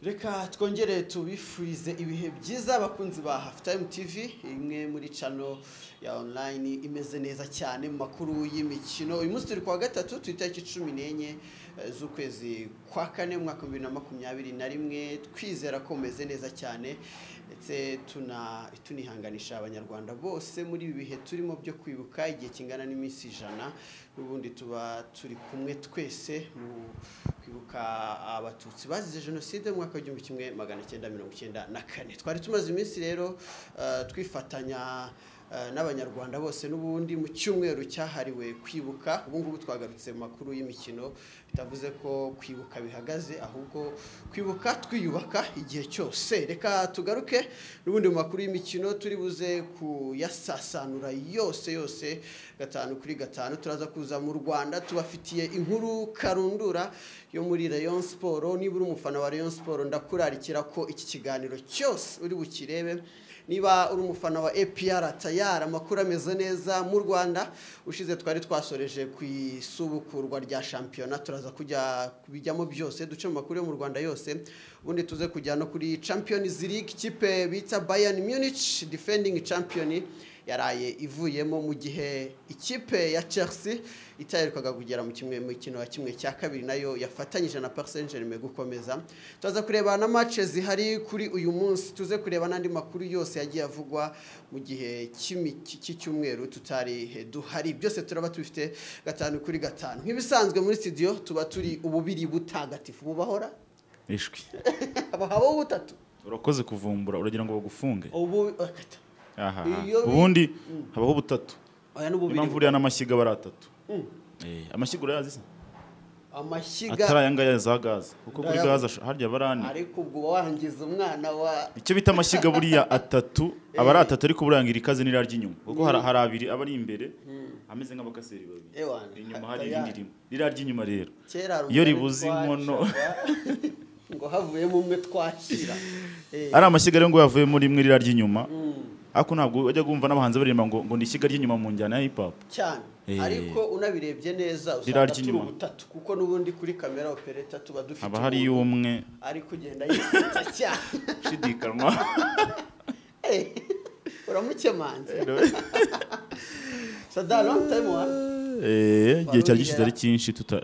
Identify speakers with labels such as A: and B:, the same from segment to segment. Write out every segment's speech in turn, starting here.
A: reka twongere tubifurize ibihe byiza abakunzi ba hafu tayimu tivi imwe muri cano ya onurayini imeze neza cyane mu makuru y'imikino uyu munsi turi kuwa gatatu ku itariki cumi n'enye eh, z'ukwezi kwa kane mu mwaka w'ibihumbi na makumyabiri na rimwe twizera ko mumeze neza cyane ndetse tuna- tunihanganisha abanyarwanda bose muri ibi bihe turimo byo kwibuka igihe kingana n'iminsi ijana n'ubundi tuba turi kumwe twese mu kwibuka abatutsi bazize jenoside mu mwaka w'igihumbi kimwe magana cyenda mirongo icyenda na kane twari tumaze iminsi rero eh, twifatanya eh, n'abanyarwanda bose n'ubundi mu cyumweru cyahariwe kwibuka ubu ngubu twagarutse mu makuru y'imikino bitavuze ko kwibuka bihagaze ahubwo kwibuka twiyubaka igihe cyose reka tugaruke n'ubundi mu makuru y'imikino turi buze kuyasasanura yose yose gatanu kuri gatanu turaza kuza mu rwanda tubafitiye inkuru karundura yo muri rayon siporo niba uri umufana wa rayon siporo ndakurarikira ko iki kiganiro cyose uri bukirebe niba uri umufana wa APR tayari amakuru ameze neza mu Rwanda ushize twari twasoreje ku isubukurwa rya shampiyona turaza kujya kubijyamo byose duce mu makuru yo mu Rwanda yose ubundi tuze kujya no kuri Champions League kipe bita Bayern Munich defending champion yaraye ivuyemo mu gihe ikipe ya Chelsea itaherukaga kugera mu kimwe mu kino ya kimwe cya kabiri nayo yafatanyije na Paris Saint-Germain gukomeza tuza kureba na match zihari kuri uyu munsi tuze kureba n'andi makuru yose yagiye avugwa mu gihe cy'imi- cy'icyumweru tutari eh, duhari byose turaba tubifite gatanu kuri gatanu nk'ibisanzwe muri studio tuba turi ububiri butagatifu bubahora
B: ishwi
A: habaho butatu
B: urakoze kuvumbura uragira ngo bagufunge
A: ubu akata.
B: aha
A: Iyo bi-
B: ubundi habaho butatu
A: oya
B: Niyo
A: n'ububiri
B: mpamvu
A: bu-
B: uriya n'amashyiga aba ari atatu
A: Mm.
B: Eh, amashyiga urayazi se atari
A: amashyiga
B: aya ngaya za gaze kuko kuri
A: Ndaya-
B: gaze asho- harya aba ari ane
A: ariko ubwo wangiza umwana wa
B: icyo bita amashyiga buriya atatu aba ari atatu ariko burangira ikaze n'irya ry'inyuma kuko hari hari abiri aba ari imbere ameze nk'abakaseri babiri
A: Ewana.
B: inyuma hari
A: Tayari.
B: irindi rimwe ririya ry'inyuma rero
A: kera
B: iyo
A: rugari
B: ribuze
A: twacaga,
B: inkono.
A: ngo havuyemo umwe twakira Eh,
B: ari amashyiga rero ngo yavuye muri rimwe ririya ry'inyuma ariko ntabwo wajya kumva n'abahanzi baririmba ngo ngo ni ishyiga ry'inyuma mu njyana ya hip hop
A: cyane
B: Eh.
A: ariko unabirebye neza usanga
B: Rirarya
A: turi
B: inyuma.
A: butatu kuko n'ubundi kuri kamera opereta tuba dufite
B: haba hari
A: umuntu
B: y'umwe
A: ari kugenda yisita cyane
B: ushidikanywa
A: Eh, uramukemanze sadaro time one
B: Eh, igihe cyari gishize ari cyinshi tuta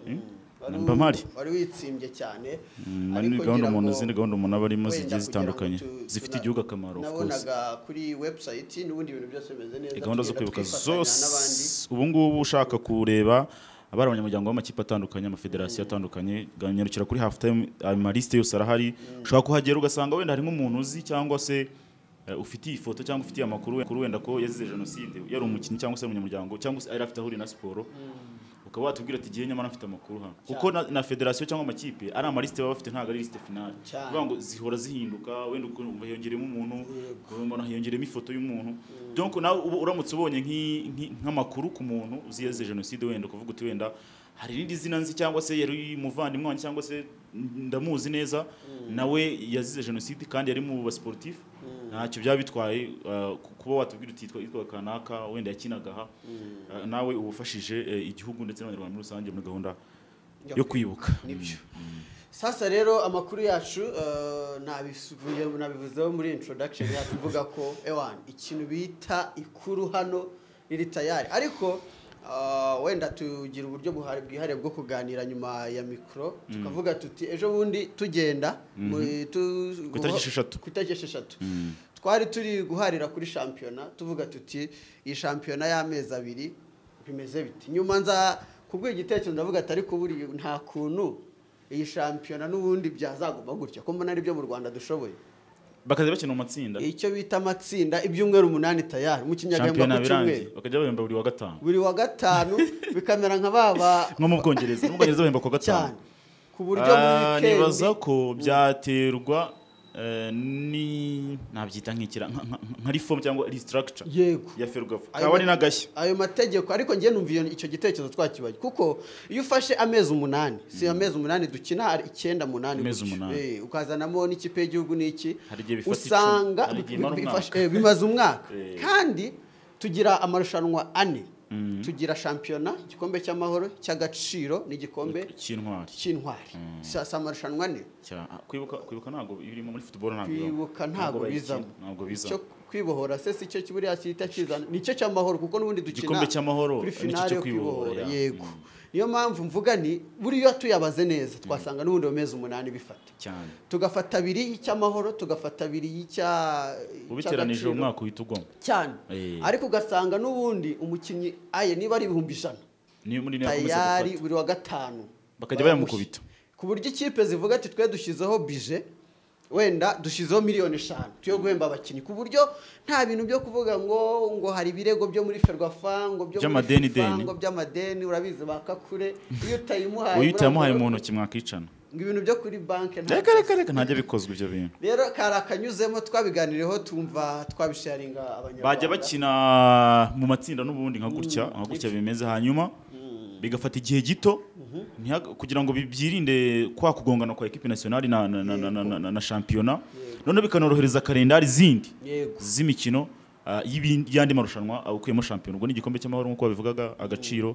A: Wari
B: mba
A: u-
B: mpari
A: wari witsimbye cyane
B: Mm,
A: ariko
B: muri gahunda
A: ngira
B: umuntu
A: ngo
B: izindi gahunda umuntu aba arimo
A: wenda
B: zigiye
A: kugira
B: zitandukanye
A: ngo tu-
B: zifite
A: tuna-
B: igihugu akamaro of course
A: nabonaga kuri website n'ubundi ibintu byose bimeze neza
B: gahunda zo
A: tugenda
B: kwibuka
A: twifatanya n'abandi.
B: zose ubu ngubu ushaka kureba abari abanyamuryango b'amakipe atandukanye amafederasiyo atandukanye ganyarukira kuri half time amaliste yose arahari ushobora kuhagera ugasanga wenda hari nk'umuntu uzi cyangwa se eh, ufitiye ifoto cyangwa ufitiye amakuru wenda- wenda ko yazize jenoside yari umukinnyi cyangwa se ari umunyamuryango cyangwa se yari afite ahuriye na siporo ukaba watubwira ati igihe nyamara mfite amakuru hano kuko na, na federasiyo cyangwa amakipe ari amalisite baba bafite ntabwo ari lisite finale
A: Cyane.
B: bivuga ngo zihora zihinduka wenda ukumva hiyongeremo umuntu ukabona hiyongeremo ifoto y'umuntu donc nawe uba uramutse ubonye nk'i- nk'i- nk'amakuru ku muntu uzize jenoside wenda ukavuga uti wenda hari irindi zina nzi cyangwa se yari umuvandimwe wanjye cyangwa se ndamuzi neza nawe yazize jenoside kandi yari mu basportif ntacyo byaba bitwaye uh, ku- kuba watubwira uti yitwa- yitwaga kanaka wenda yakinagaha aha Uh, nawe ubufashije igihugu ndetse n'abanyarwanda muri rusange muri gahunda yo kwibuka
A: nibyo sasa rero amakuru yacu eh, nabisubiye nabivuzeho muri introduction yacu uvuga ko ewan ikintu bita ikuru hano riri tayari ariko eh, wenda tugira uburyo buhari- bwihariye bwo kuganira nyuma ya mikoro tukavuga tuti ejo bundi tugenda muri- tu-
B: Ku itariki esheshatu.
A: ku itariki esheshatu twari turi guharira kuri shampiyona tuvuga tuti iyi shampiyona y'amezi abiri bimeze biti nyuma nza kubwira igitekerezo ndavuga ati ariko buriya nta kuntu iyi shampiyona n'ubundi byazaguma gutya ko mbona aribyo mu rwanda dushoboye
B: bakajya bakina mu matsinda
A: icyo bita amatsinda ibyumweru umunani tayari mu
B: shampiyona
A: kinyagahembwa ku
B: birangiye
A: cyumweru
B: bakajya bahemba buri wa gatanu
A: buri wa gatanu bikamera nka baba
B: nko mu bwongereza mu bwongereza bahemba ku wa gatanu
A: cyane ku buryo muri
B: Ah,
A: wikendi
B: nibaza ko byaterwa eh, ni nabyita nk'ikira nka- nka- nka reform cyangwa restructure
A: yego
B: ya ferwafa
A: Ayo
B: kaba
A: ma-
B: ari n'agashya
A: ayo mategeko ariko njye numva iyo icyo gitekerezo twakibaye kuko iyo ufashe amezi umunani si amezi umunani dukina hari icyenda umunani
B: Amezi
A: gutyo.
B: umunani.
A: Eh, ukazanamo n'ikipe y'igihugu n'iki
B: Hari igihe bifata icumi,
A: usanga
B: hari igihe
A: bi-
B: imara
A: bi-
B: umwaka.
A: bifashe- eh, bimaze umwaka
B: Eh.
A: kandi tugira amarushanwa ane tugira shampiyona igikombe cy'amahoro cy'agaciro n'igikombe
B: cy'intwari
A: cy'intwari si si amarushanwa ne
B: Cya- ah, kwibuka kwibuka ntabwo birimo muri football ntabwo bibamo.
A: kwibuka ntabwo
B: bayikina,
A: bizamo
B: ntabwo bizamo
A: icyo kwibohora se si cyo buriya cyita kizana nicyo cy'amahoro kuko n'ubundi dukina
B: igikombe cy'amahoro
A: kuri
B: nicyo
A: finale
B: cyo
A: yo kwibohora
B: kwibohora, ya.
A: yego niyo mpamvu mvuga ni buriya tuyabaze neza twasanga n'ubundi mu mezi umunani bifata
B: cyane
A: tugafata abiri y'icy'amahoro tugafata abiri y'icya
B: ubiteranije
A: cy'agaciro.
B: uwo mwaka uhita ugoma
A: cyane
B: Eh.
A: ariko ugasanga n'ubundi umukinnyi aye niba ari ibihumbi ijana
B: niyo muri niyo yakomeza
A: tayari
B: gufata
A: buri wa gatanu
B: bakajya bayamukubita
A: ku buryo ikipe zivuga ati twe dushyizeho bije wenda dushyizeho miliyoni eshanu yo guhemba abakinnyi ku buryo nta bintu byo kuvuga ngo ngo hari ibirego byo muri ferwafa ngo byo muri
B: By'amadeni
A: FIFA,
B: deni.
A: ngo by'amadeni urabizi bakakure iyo utayimuhaye
B: uyu utayamuhaye mu
A: uramubwira
B: ntoki mwakicana
A: ngo ibintu byo kuri banki
B: reka reka reka ntajya bikozwa ibyo bintu
A: rero kari akanyuzemo twabiganiriyeho tumva twabisharinga abanyarwanda
B: bajya bakina mu matsinda n'ubundi nka gutya nka gutya bimeze hanyuma bigafata igihe gito ntihaga- kugira ngo bi- byirinde kwa kugongana kwa ekipi nasiyonari na, na, na, na, na, na, na, na shampiyona noneho bikanorohereza kalendari zindi
A: yego
B: z'imikino ah, y'ibindi- y'andi marushanwa ah, ukuyemo shampiyona ubwo ni igikombe cy'amahoro nk'uko babivugaga agaciro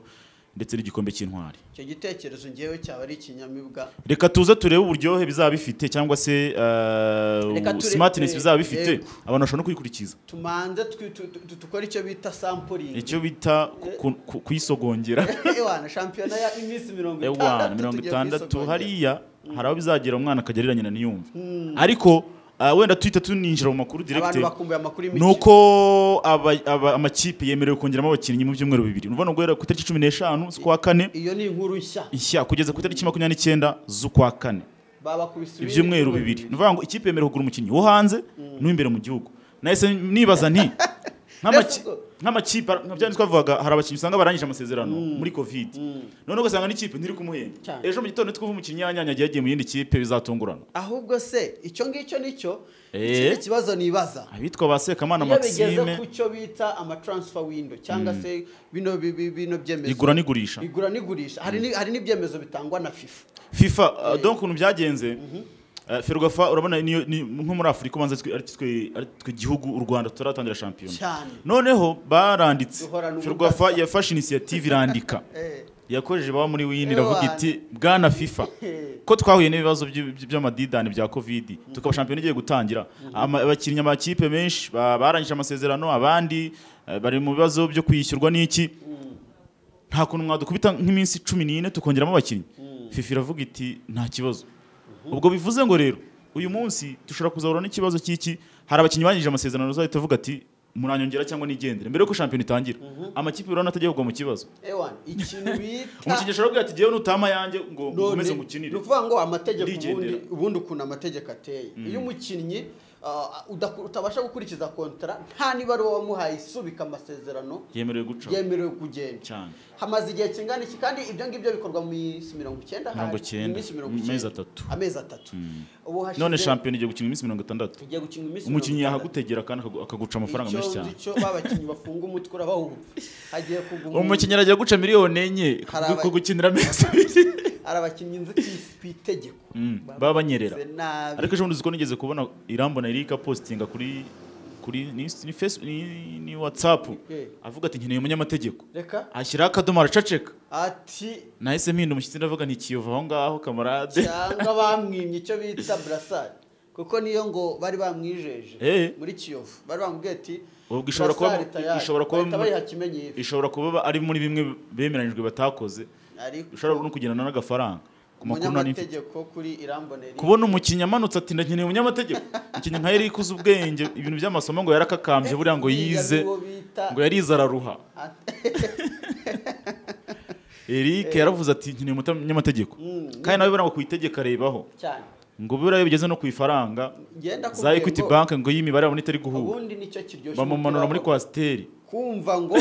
B: ndetse n'igikombe cy'intwari
A: icyo gitekerezo ngewe cyaba ari ikinyamibwa
B: reka tuze turebe uburyohe bizaba bifite cyangwa se
A: Reka
B: uh,
A: turebe-
B: smartness bizaba bifite
A: Yego.
B: abantu bashobora no kubikurikiza
A: tumanze twi- tu- tu- dukore icyo bita sampuringi
B: icyo bita ku- ku- ku- kuyisogongera
A: ewana shampiyona ya iminsi mirongo
B: ewana mirongo
A: tugiye
B: itandatu
A: kwisogongera.
B: hariya hari aho bizagera umwana akajya arira nyina ntiyumve ariko ah, wenda tuhita tuninjira mu makuru
A: abantu
B: direkite
A: bakumbuye amakuru
B: ni
A: y'imikino
B: uko aba- aba- amakipe yemerewe kongeramo abakinnyi mu byumweru bibiri ni ukuvuga ngo guhera ku itariki cumi n'eshanu z'ukwa kane
A: iyo ni inkuru nshya
B: nshya kugeza ku itariki makumyabiri n'icyenda z'ukwa kane
A: babakubise
B: ibyumweru bibiri ni ukuvuga ngo ikipe yemerewe kugura umukinnyi wo hanze n'uw'imbere mu gihugu nahise nibaza nti nk'amaki-
A: Ese ubwo-
B: nk'amakipe nka bya bindi twavugaga hari abakinnyi usanga barangije amasezerano muri covid noneho ugasanga n'ikipe ntiri kumuhemba
A: Cyane.
B: ejo mu gitondo twumva umukinnyi yanyanyagiye yagiye mu yindi kipe bizatungurana
A: ahubwo se icyo ngicyo nicyo
B: Eh?
A: ikindi kibazo nibaza
B: abitwa ba sekamana
A: iyo bigeze
B: maxime
A: ku cyo bita amatransfer window cyangwa se bino bi- bi- bino byemezo
B: igura n'igurisha
A: igura n'igurisha hari ni- hari n'ibyemezo bitangwa na fifa
B: fifa uh, donc ukuntu byagenze uh, ferwafa urabona niyo- ni- nko muri afurika ubanza twe- ari twe- ari twe gihugu u rwanda tutaratangira shampiyona
A: cyane
B: noneho baranditse
A: Duhorana
B: ferwafa
A: ubudasa.
B: yafashe inisiyative irandika
A: Eh,
B: yakojeje baba muri wini iravuga
A: Ewana.
B: iti bwana fifa ko twahuye n'ibibazo by'u- by- by'amadidani bya covid tukaba shampiyona igiye gutangira Ama- abakinnyi amakipe menshi ba- barangije amasezerano abandi eh, bari mu bibazo byo kwishyurwa n'iki nta kuntu mwadukubita nk'iminsi cumi n'ine tukongeramo abakinnyi fifa iravuga iti nta kibazo ubwo bivuze ngo rero uyu munsi dushobora kuzahura n'ikibazo cy'iki hari abakinnyi bangije amasezerano uzahita uvuga ati muranyongera cyangwa nigendere mbere yuko shampiyona itangira amakipe urabona atajya kugwa mu kibazo
A: ewana ikintu bita
B: umukinnyi ashobora kubwira ati "Jyewe nutama yanjye ngo nkomeze
A: ni
B: mukinire
A: ukuvuga ngo amategeko
B: Ndigendera.
A: ubundi ubundi ukuntu amategeko ateye iyo umukinnyi ah, udaku- utabasha gukurikiza kontara nta n'ibaruwa wamuhaye isubika amasezerano
B: yemerewe guca
A: yemerewe kugenda
B: cyane
A: hamaze igihe kingana iki kandi ibyo ngibyo bikorwa mu minsi mirongo icyenda hari,
B: Mirongo icyenda,
A: iminsi mirongo
B: mu mezi
A: icyenda.
B: atatu.
A: amezi atatu ubu hashize
B: none shampiyona igiye gukina iminsi mirongo itandatu
A: tugiye gukina iminsi
B: umukinnyi
A: mirongo
B: yahagutegera kandi akagu- akaguca amafaranga
A: itandatu.
B: menshi
A: Icyo
B: cyane
A: nzi cyo babakinnyi bafunga umutwe urabawumva hagiye kugwa umuntu
B: umukinnyi aragiye guca miliyoni enye ku-
A: Hari aba-
B: ku gukinira amezi abiri
A: hari abakinnyi nzi ku is- ku itegeko
B: Mm, baba banyerera
A: babigize nabi
B: ariko ejo bundi uziko nigeze kubona irambona erika postinga kuri kuri ni, ni, face, ni, ni whatsapp
A: Eh.
B: avuga ati nkeneye umunyamategeko
A: reka
B: ashyiraho akadomo aracaceka
A: ati
B: nahise mpinda umushyitsi ndavuga ntikiyova aho ngaho kamarade
A: cyangwa bamwimye icyo bita burasari kuko niyo ngo bari bamwijeje
B: Eh.
A: muri kiyovu bari bamubwiye ati
B: Ubwo ishobora kuba-
A: "Burasari tayari."
B: ishobora kuba
A: bahita
B: muri-
A: bayiha ikimenyetso
B: ishobora kuba ari muri bimwe bemeranyijwe batakoze
A: ariko
B: ushobora no kugendana n'agafaranga ku makuru nari mfite
A: umunyamategeko kuri iramboneri
B: kubona umukinnyi amanutse ati ndakeneye umunyamategeko umukinnyi nka Eric uzi ubwenge ibintu by'amasomo ngo yarakakambye buriya ngo yize
A: uwo bita
B: ngo yarize araruha Eric yaravuze ati nkeneye umunyamategeko kandi nawe buriya ngo ku itegeko arebaho
A: cyane
B: ngo buriya iyo bigeze no ku ifaranga
A: ngenda
B: za
A: kubwira
B: Equity
A: ngo,
B: Bank ngo y'imibare yabona itari guhura
A: ubundi nicyo kiryoshye
B: bamumanura muri
A: umupira
B: kwasiteri
A: kumva ngo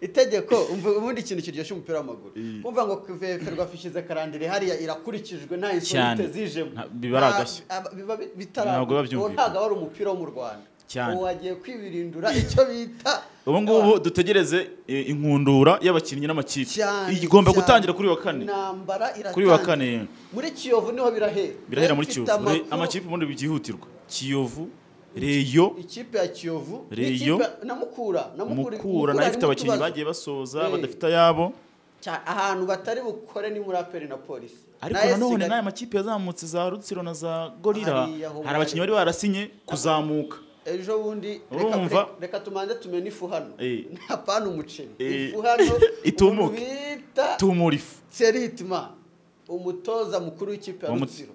A: itegeko umva ubundi ikintu kiryoshye umupira w'amaguru kumva ngo kuveferwa fishyize karandire hariya irakurikijwe nta insolite
B: Cyane.
A: zijemo
B: Nta- biba ari agashya.
A: Nta- aba- biba bi- bitaragwa.
B: Ntabwo biba
A: uwo
B: byumvikana.
A: ntabwo ari umupira wo mu rwanda
B: Cyane.
A: uwo wagiye kwibirindura icyo bita
B: ubu ngubu dutegereze eh, inkundura y'abakinnyi n'amakipe
A: cyane
B: igomba
A: cyane.
B: gutangira kuri wa kane
A: intambara iratangira
B: kuri wa kane
A: muri kiyovu niho birahera
B: birahera
A: Rero
B: muri
A: mfite
B: kiyovu Re-
A: amakuru-
B: amakipe ubundi byihutirwa kiyovu reyo
A: ikipe ya kiyovu
B: Reyo.
A: n'ikipe ya- na mukura na mukura
B: mukura nayo ifite
A: harimo
B: abakinnyi
A: utubazo.
B: bagiye basoza
A: Eh.
B: badafite ayabo
A: Cya- ahantu batari bukore ni muri aperi na polisi
B: ariko
A: Na
B: nanone
A: SC
B: n'aya makipe yazamutse za rutsiro na za gorira
A: Hariya ho
B: hari abakinnyi bari barasinye kuzamuka
A: ejo bundi reka-
B: Urumva?
A: reka- reka tumanze tumene ifu hano
B: Eh.
A: nta pana umuceri
B: Eh.
A: ifu hano
B: Itumuke.
A: umuntu bita
B: tumura ifu
A: seritma umutoza mukuru w'ikipe ya
B: Wa mu-
A: rutsiro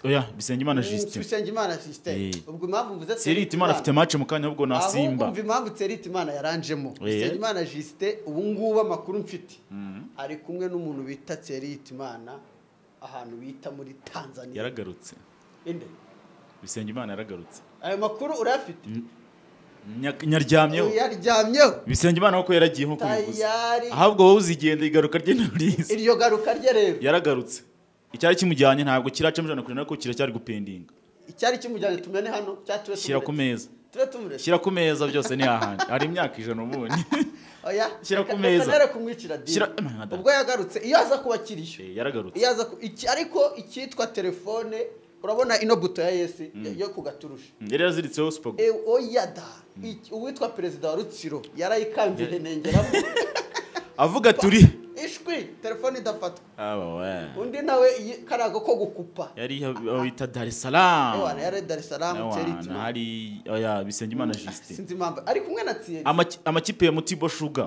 B: oya bisengimana justin
A: Bisengimana Justin
B: Eh.
A: ubwo impamvu mvuze
B: seriti imana afite match mu kanya ahubwo na
A: ahubwo
B: simba
A: umva impamvu Tserite Imana yaranjemo
B: Eh.
A: Tserite Justin ubu ngubu amakuru mfite ari kumwe n'umuntu bita Tserite Imana ahantu bita muri Tanzania
B: yaragarutse
A: inde
B: bisengimana yaragarutse
A: ayo makuru urafite
B: Nya- nyaryamyeho
A: yaryamyeho
B: bisengimana kuko yaragiye nko kubivuze
A: tayari
B: ahubwo wowe uzigenda igaruka rye nturizi
A: iryo garuka rye rero
B: yaragarutse icyari kimujyanye ntabwo kiracamo ijana kure nako kiracyari gupendinga
A: icyari kimujyanye tumene hano cyature
B: shyira ku meza
A: ture tumureke
B: shyira ku meza byose ni hahandi hari imyaka ijana ubundi
A: oya
B: Shyira ku
A: reka-
B: meza.
A: reka nere kumwicira dini
B: Shyira- Mwana da.
A: ubwo yagarutse iyo aza kuba akiriyo
B: Eh, yaragarutse
A: iyo aza ku- iki ariko icyitwa telefone urabona ino buto ya yesi yo ku gaturusha
B: yari yaziritseho supagu
A: E, oya da Iki- uwitwa perezida wa rutsiro yarayikambye nengeramo
B: avuga turi
A: ishwi telefone idafatwa
B: aba we
A: undi nawe iyi- karago ko gukupa
B: yari aho bita dar es salaam
A: ewana yari dar es salaam
B: Ewana,
A: teritima
B: hari oya bisengimana justin
A: sinzi impamvu ari kumwe na tiyeri
B: Amaki- amakipe ya mutibo shuga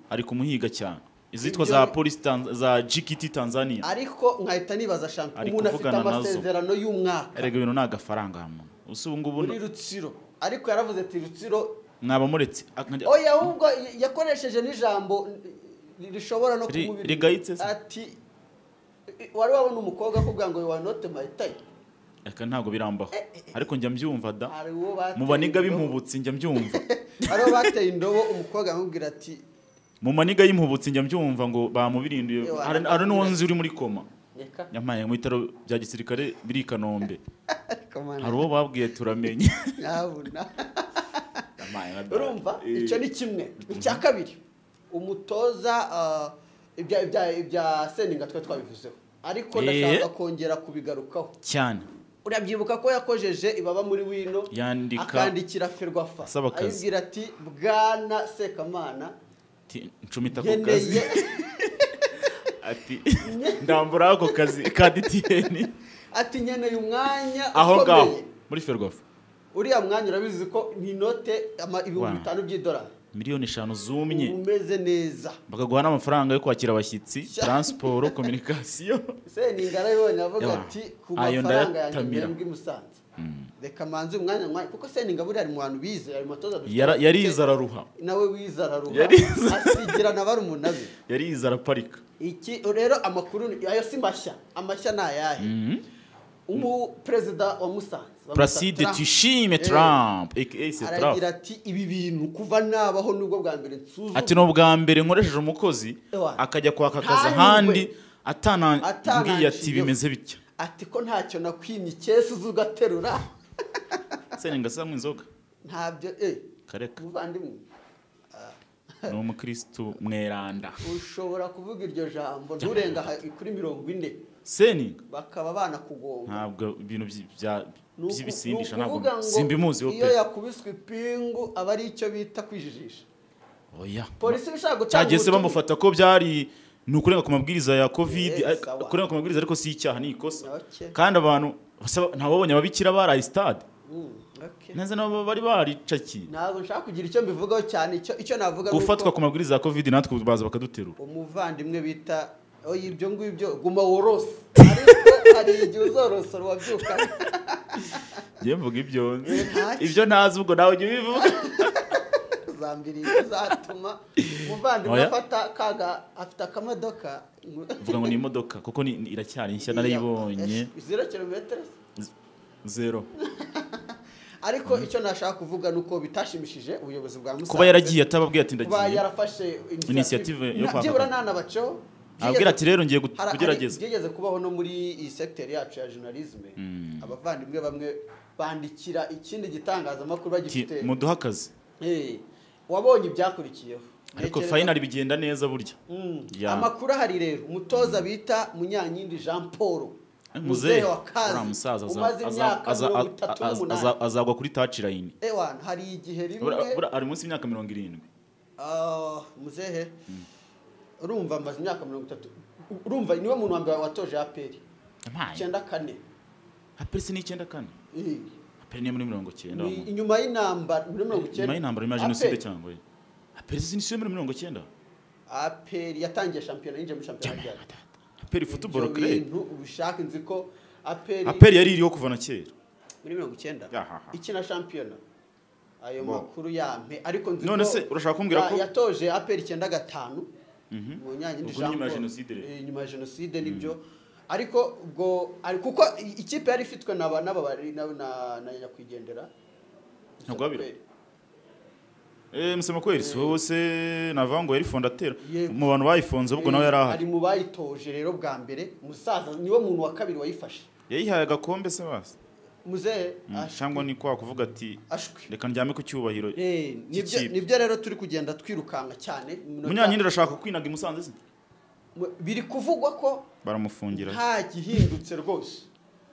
B: ari kumuhiga cyane izitwa za
A: Ibyo-
B: polisi Tanz- za gkt tanzania
A: ariko nkahita nibaza shampiyona
B: Ari
A: umuntu afite
B: kuvugana nazo.
A: amasezerano y'umwaka
B: erega ibintu ni agafaranga muntu ubu ngubu
A: muri rutsiro ariko yaravuze ati rutsiro
B: mwaba muretse Ak-
A: oya ahubwo y- yakoresheje n'ijambo n- rishobora no
B: Ri-
A: kumubiri
B: rigayitse se?
A: ati "I- wari wabona umukobwa akubwira ngo wa note mayitayi
B: Aka ntabwo birambaho ariko njya mbyumva da
A: hari uwo bateye
B: mu baniga
A: indobo-
B: b'impubutsi njya mbyumva
A: hari uwo bateye indobo umukobwa amubwira ati
B: mu maniga y'impubutsi njya mbyumva ngo bamubirinduye
A: Ewana.
B: hari hari n'uwo nzi uri muri koma
A: reka
B: yampaye mu bitaro bya gisirikare biri i kanombe
A: ariko mana
B: hari uwo babwiye turamenye
A: nyabuna
B: Yampaye nka da.
A: urumva
B: Eh,
A: icyo ni kimwe icya kabiri umutoza ah, ibya ibya ibya seninga twe twabivuzeho ariko
B: Eh.
A: ndashaka kongera kubigarukaho
B: cyane
A: urabyibuka ko yakojeje ibaba muri wino
B: Yandika-
A: akandikira ferwafa
B: Asaba akazi.
A: ayibwira ati bwana sekamana
B: Ati, ncumita ku kazi
A: nkeneye
B: ati ndambura ako kazi ka DTN
A: ati nkeneye umwanya
B: aho ngaho
A: ukomeye
B: muri ferwafa
A: uriya mwanya urabizi ko ni inote ama- ibihumbi
B: Wow.
A: bitanu by'idolari
B: miliyoni eshanu zumye
A: umeze neza
B: bakaguha n'amafaranga yo kwakira abashyitsi taransiporo kominikasiyo
A: seninga arabibonye avuga
B: Yawa.
A: ati ku
B: Ayo
A: mafaranga yanjye
B: ndayatamira.
A: mbembwe i musanze reka manze umwanya mwanya kuko seninga buriya ari mu bantu bize ari mu batoza dufite
B: Yara-
A: bake.
B: yarize araruha
A: nawe wize araruha
B: Yarize.
A: asigira na barumuna be
B: yarize araparika
A: iki rero amakuru ni- ayo si mashya amashya ni ayahe umuperezida wa musanze wa
B: placide
A: Musanze,
B: tushime
A: Eh,
B: trump aka se
A: aragira
B: trump
A: ati ibi bintu kuva nabaho nubwo bwa mbere nsuzuma
B: ati ni ubwa mbere nkoresheje umukozi
A: Ewa.
B: akajya kwaka akazi
A: Hanywe.
B: ahandi atanambwiye ati
A: Atananciyeho.
B: bimeze bitya
A: ati ko ntacyo nakwimye ikesi uza ugaterura
B: senenga samwe inzoga
A: ntabyo eh
B: kareka
A: muvandimwe
B: ni umukirisitu mweranda
A: ushobora kuvuga iryo jambo nturenga aha- kuri mirongo ine
B: seninga
A: bakaba banakugonga
B: ntabwo ibintu by- bya-
A: Ni uku-
B: by'ibisindisha
A: ni
B: ntabwo
A: ukuvuga ngo
B: simbimuziho
A: iyo
B: pe
A: yakubiswe ipingu aba ari icyo bita kwijijisha
B: oya
A: polisi ibishaka gutanga
B: cyagiye se
A: ubutumwa.
B: bamufata ko byari ni ukurenga ku mabwiriza ya covid
A: Yes,
B: ariko-
A: sawa.
B: kurenga ku mabwiriza ariko si icyaha ni ikosa
A: Okay.
B: kandi abantu basa- ntawabonye ababikira baraye stade
A: Mm, okay.
B: neza nabo bari baricakiye
A: ntabwo nshaka kugira icyo mbivugaho cyane icyo icyo navuga ni uko
B: gufatwa ku mabwiriza ya covid natwe ubu baza bakaduterura
A: umuvandimwe bita oya ibyo ngibyo guma worose ariko hari igihe uzorosora wabyuka
B: njye mvuga ibyo nzi
A: Eh, ntacyo.
B: ibyo ntazi ubwo nawe ujya ubivuga
A: uzambiriye uzatuma umuvandimwe
B: Oya.
A: afata kaga afite akamodoka
B: uvuga ngo ni imodoka kuko ni- ni- iracyari nshya narayibonye
A: zero kilometero
B: zero
A: ariko icyo nashaka kuvuga ni uko bitashimishije ubuyobozi bwa musanze
B: kuba yaragiye atababwiye ati
A: kuba
B: ndagiye
A: yarafashe
B: Initiative yo
A: Na-
B: kwaka
A: byibura
B: akazi.
A: ntanabaceho
B: ababwira ati rero ngiye gu-
A: Hari- hari-
B: kugerageza
A: byigeze kubaho no muri iyi segiteri yacu ya journalisme abavandimwe bamwe bandikira ikindi gitangazamakuru
B: Ati,
A: bagifite
B: muduhe akazi
A: Eh, wabonye ibyakurikiyeho
B: ariko
A: Ntekereza-
B: fayinari bigenda neza burya
A: Mm.
B: Ya.
A: amakuru ahari rero umutoza bita munyankindi jean paul muzehe wa kazi
B: uramusaza aza-
A: umaze
B: aza-
A: imyaka
B: aza-
A: mirongo
B: aza-
A: itatu
B: aza-
A: n'umunani
B: aza- azagwa kuri tacirayini
A: ewana hari igihe rimwe
B: Bura- bura- ari munsi y'imyaka mirongo irindwi
A: Ah, muzehe urumva amaze imyaka mirongo itatu urumva niwe muntu wa mbere watoje aperi
B: mpaye
A: icyenda kane
B: apesi ni icyenda kane
A: Eh,
B: aperi niyo muri mirongo cyenda
A: ni inyuma y'intambara muri mirongo
B: nyuma
A: icyenda
B: y'intambara nyuma ya jenoside cyangwa ye aperi si niyo muri mirongo cyenda
A: aperi yatangiye shampiyona yinjiye muri shampiyona ryari
B: aperi futuboro
A: Ibyo
B: kire
A: bintu ubishaka nzi ko aperi
B: aperi yari iriho kuva na kera
A: muri mirongo icyenda
B: Yahaha.
A: ikina shampiyona ayo
B: Bo.
A: makuru yampe ariko nzi
B: None
A: ko
B: se urashaka kumbwira
A: ya-
B: ko-
A: yatoje aperi icyenda gatanu mu nyange
B: Ubwo ni nyuma ya Jenoside rero.
A: nyuma ya jenoside nibyo ariko ubwo ari kuko i- ikipe yari ifitwe na ba- n'aba bari na na- na nyakwigendera
B: Ntagwabira. Eh, musema kweli si wowe se navango yari fondatera
A: Yego.
B: mu bantu bayifonze ahubwo nawe yari ahari
A: ari mu bayitoje rero bwa mbere musaza niwe muntu wa kabiri wayifashe
B: yayihaye agakombe se basi
A: muzehe
B: cyangwa ni kwa kuvuga ati
A: ashwi
B: reka njyame ku cyubahiro
A: Eh, nibyo
B: cy'ikipe.
A: nibyo rero turi kugenda twirukanka cyane Mu minota-
B: munyankindi arashaka kwinaga i musanze se
A: mu- biri kuvugwa ko
B: baramufungira
A: nta gihindutse rwose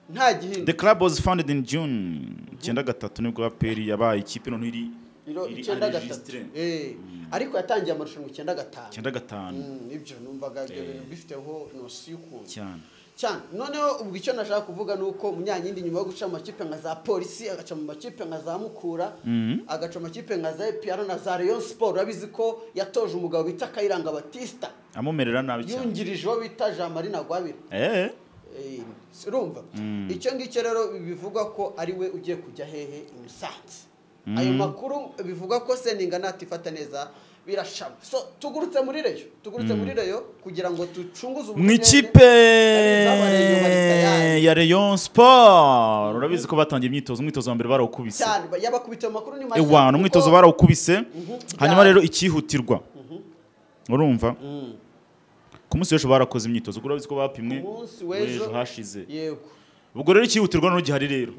A: nta
B: the
A: gihindutse
B: club was founded in june icyenda gatatu nibwo aperi yabaye ikipe noneho iri
A: Iro-
B: iri
A: icyenda gatatu
B: enregistre.
A: Eh, ariko yatangiye amarushanwa icyenda gatanu
B: icyenda gatanu
A: Mm, nibyo numvaga ibyo bintu bifiteho nosi y'ukuntu
B: cyane
A: cyane noneho ubwo icyo nashaka kuvuga ni uko munyanyindi nyuma yo guca mu makipe nka za polisi agaca mu makipe nka za mukura agaca mu makipe nka za epr na za rayon sport urabizi ko yatoje umugabo bita kayiranga batista
B: amumerera nabi cyane
A: yungirije uwo bita jean marie ntagwabira
B: eh
A: Eh, urumva icyo ngicyo rero bivuga ko ari we ugiye kujya hehe i musanze ayo makuru bivuga ko seninga natifata neza birashama so tugurutse muri reyo tugurutse muri reyo kugira ngo ducunguze
B: mu
A: ubunyage.
B: ikipe
A: Abari bari tayari.
B: ya rayon sport urabizi ko batangiye imyitozo umwitozo wa mbere barawukubise
A: cyane ba- yabakubita ayo makuru ni mashya
B: ewana
A: kuko-
B: umwitozo barawukubise hanyuma
A: Byari.
B: rero ikihutirwa urumva ku munsi w'ejo barakoze imyitozo kuko urabizi ko bapimwe
A: umunsi
B: w'ejo
A: w'ejo
B: hashize
A: yego
B: ubwo rero ikihutirwa none gihari rero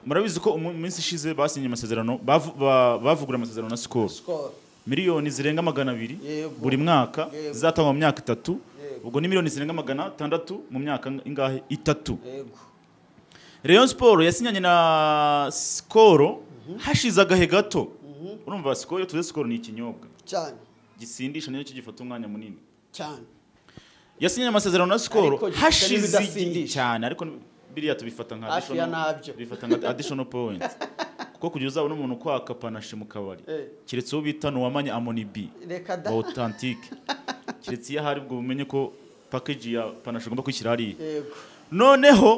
B: murabizi ko mu minsi ishize basinye amasezerano bavu- ba- bavugurura amasezerano na sikoro
A: sikoro
B: miliyoni zirenga magana abiri
A: Yego.
B: buri mwaka
A: Yego.
B: zizatangwa mu myaka itatu
A: Yego.
B: ubwo ni miliyoni zirenga magana atandatu mu myaka ingahe itatu
A: yego
B: Rayon Sport yasinyanye na Skoro hashize agahe gato urumva Skoro iyo tuze Skoro ni ikinyobwa
A: cyane
B: gisindisha nicyo gifata umwanya munini
A: cyane
B: yasinye amasezerano na Skoro
A: Ariko gifite
B: hashize igihe
A: n'ibidasindisha.
B: cyane ariko biriya tubifata nka
A: Hafi ya
B: additional-
A: nabyo.
B: tubifata nka additional point kuko kugira uzabona umuntu kwaka panache mu kabari
A: Eh.
B: keretse uwo bita nuwamanye amonibi
A: reka da
B: authentique keretse iyo ahari ubwo bumenye ko package ya panache ugomba kwishyira hariya
A: yego
B: noneho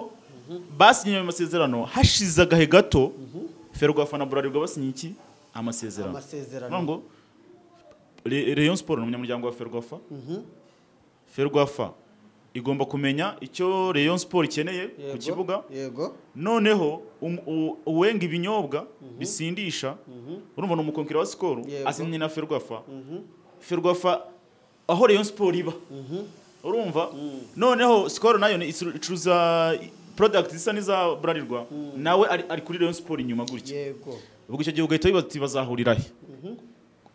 B: basinye ayo masezerano hashize agahe gato ferwafa na burarirwa basinye iki amasezerano
A: Amasezerano.
B: Bavuga ngo Re- rayon siporo ni umunyamuryango wa ferwafa ferwafa igomba kumenya icyo rayon siporo ikeneye ku
A: Yego.
B: kibuga
A: yego
B: noneho um- u- uwenga ibinyobwa bisindisha urumva ni umukonkera wa sikoro
A: Yego.
B: asinyanye na ferwafa ferwafa aho rayon siporo iba urumva noneho sikoro nayo ni- icuruza product zisa n'iza burarirwa nawe ari, ari kuri rayon siporo inyuma gutya
A: yego
B: ubwo icyo gihe ugahita wibaza uti bazahurira he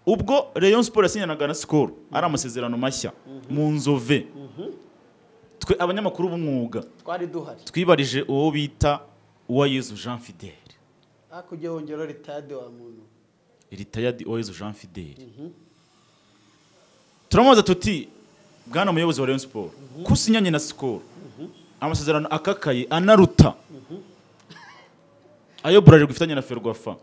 B: ubwo rayon siporo yasinyanaga na sikoro ari amasezerano mashya mu nzove twe abanyamakuru b'umwuga
A: twari duhari
B: twibarije uwo bita uwayezu jean fidele
A: hakurya yongera ritade wa muntu
B: retired oyezu jean fidele turamubaza tuti bwana muyobozi wa rayon siporo ko usinyanye na sikoro amasezerano akakaye anaruta ayo burarirwa ifitanye na ferwafa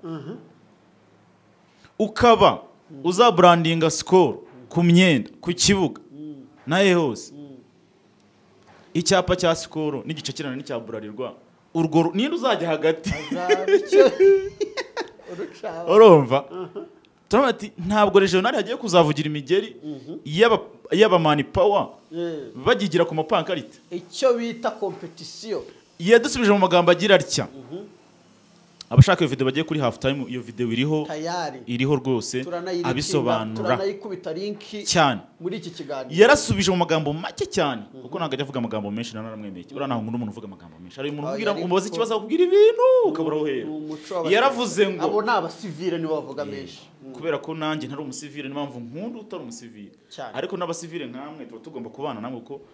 B: ukaba uzaburandinga sikoro ku myenda ku kibuga nahe hose icyapa cya sikoro n'igice kirana n'icya burarirwa urwo ru- ninde uzajya hagati
A: azabicyo urucaho
B: urumva turavuga ati ntabwo regional hagiye kuzavugira imigeri y'aba- y'abamani pawa
A: Eh,
B: bagigira ku mapankarite
A: icyo bita kompetisiyo
B: yadusubije mu magambo agira atya abashaka iyo video bagiye kuri half time iyo video iriho
A: tayari
B: iriho rwose
A: turanayirinda,
B: abisobanura
A: turanayikubita linki
B: cyane
A: muri iki kiganiro
B: yarasubije mu magambo make cyane kuko ntabwo ajya avuga amagambo menshi na naramwemeye uriya ntabwo nkunda umuntu uvuga amagambo menshi hari umuntu
A: Ah,
B: ubwira
A: yari-
B: umubaza ikibazo akubwira ibintu ukabura aho
A: Ni
B: uhera
A: umuco w'abasivile.
B: yaravuze ngo
A: abo ni abasivile nibo bavuga menshi
B: kubera ko nanjye ntari umusivile niyo mpamvu nkunda utari umusivile
A: Cyane.
B: ariko n'abasivile nk'amwe tuba tugomba kubana nabo kuko